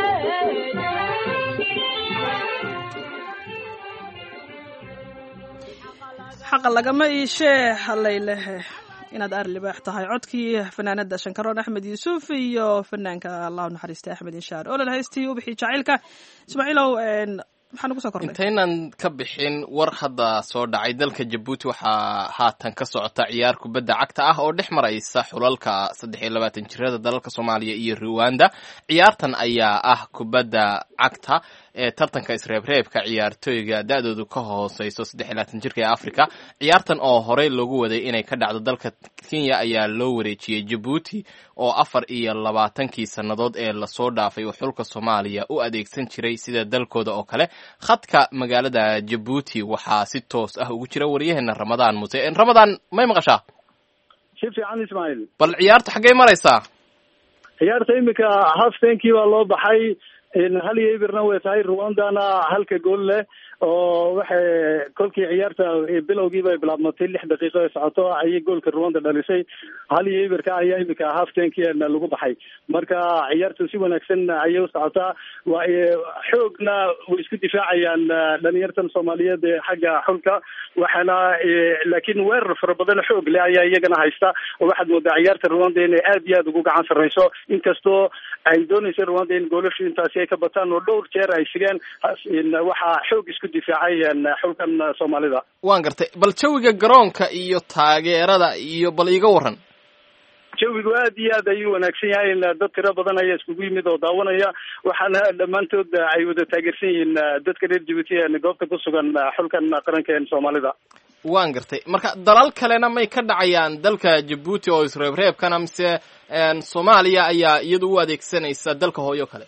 xaqa lagama iishee hallaylehe inaad aar libaax tahay codkii fanaanada shankaroon axmed yuusuf iyo fanaanka allahu naxariista axmed inshaar olol haystii ubixii jacaylka ismaaciilow maxaa nagu soo kordhay intaynan ka bixin war hadda soo dhacay dalka jabuuti waxaa haatan ka socota ciyaar kubadda cagta ah oo dhex maraysa xulalka saddex iyo labaatan jirada dalalka soomaaliya iyo ruwanda ciyaartan ayaa ah kubadda cagta ee tartanka isreebreebka ciyaartooyga da-doodu ka hooseyso saddex iyo labaatan jirka ee africa ciyaartan oo horey loogu waday inay ka dhacdo dalka kenya ayaa loo wareejiyey jabuuti oo afar iyo labaatankii sannadood ee lasoo dhaafay uu xulka soomaaliya u adeegsan jiray sida dalkooda oo kale khadka magaalada jabuuti waxaa si toos ah ugu jira waryaheena ramadaan muse ramadaan may maqashaa si fiican ismaaciil bal ciyaarta xaggey maraysaa ciyaarta iminka haftenkii baa loo baxay hal iyo ibirna way tahay rwandana halka gool leh oo waxay kolkii ciyaarta bilowgiiba ay bilaabmatay lix daqiiqo ee socoto ayay goolka rwanda dhalisay hal iyo ibirka ayaa imika haftenkiina lagu baxay marka ciyaartu si wanaagsan ayay u socotaa wa xoogna way isku difaacayaan dhalinyartan soomaaliyeed ee xagga xulka waxaana laakiin weerar fara badan xoog leh ayaa iyagana haysta oo waxaad moodaa ciyaarta rwanda inay aad iyo aad ugu gacan sarreyso inkastoo ay doonaysa rwanda in goolashu intaasi ay ka bataan oo dhowr jeer ay sigeen waxaa xoog isku difaacay xulkan soomaalida waan gartay bal jawiga garoonka iyo taageerada iyo bal iiga waran jawigu aad iyo aad ayuu wanaagsan yahay dad tiro badan ayaa iskugu yimid oo daawanaya waxaana dhammaantood ay wada taageersan yihiin dadka reer jabuuti goobta ku sugan xulkan qaranka soomaalida waan gartay marka dalal kalena may ka dhacayaan dalka jabuuti oo isreebreebkana mise soomaaliya ayaa iyadu u adeegsanaysa dalka hooyo kale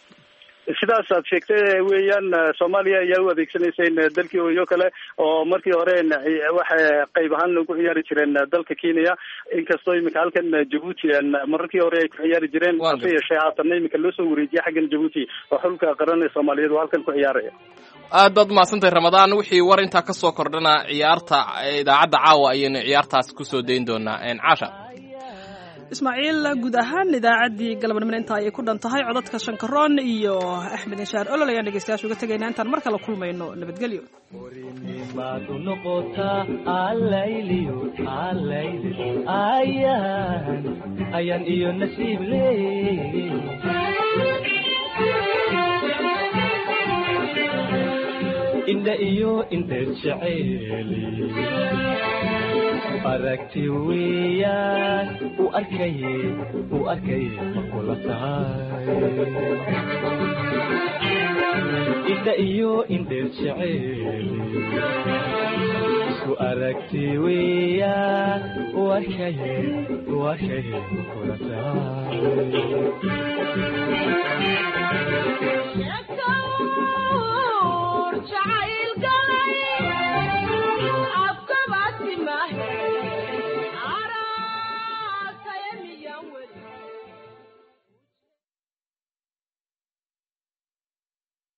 sidaas aad sheegtay weeyaan soomaaliya ayaa u adeegsanaysa in dalkii hooyo kale oo markii hore waxay qayb ahaan ugu ciyaari jireen dalka kenya inkastoo imika halkan jabuuti mararkii hore ay ku ciyaari jireen hase yeeshee haatanna imika loo soo wareejiyay xaggan jabuuti oo xulka qaran ee soomaaliyeed oo halkan ku ciyaaraya aad baad umahadsantahay ramadaan wixii war intaa kasoo kordhana ciyaarta idaacadda caawa ayaynu ciyaartaas kusoo dayn doonaa caasha ismaaciil guud ahaan idaacaddii galabnimona intaa ayay ku dhan tahay codadka shankaroon iyo axmed inshaar olol ayaan dhegeystayaasha uga tegaynaa intaan mar kale kulmayno nabadgelyo baad u noqotaa allayliyo allayli ayaan ayaan iyo nasiib leey indha iyo indheer jeceeli aragti weeyaan u arkaye u arkaye ma kula tahay indha iyo indheer jeceeli isku aragti weeyaan u arkaye u arkaye ma kula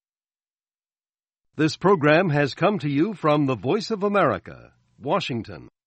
This program has come to you from the Voice of America, Washington.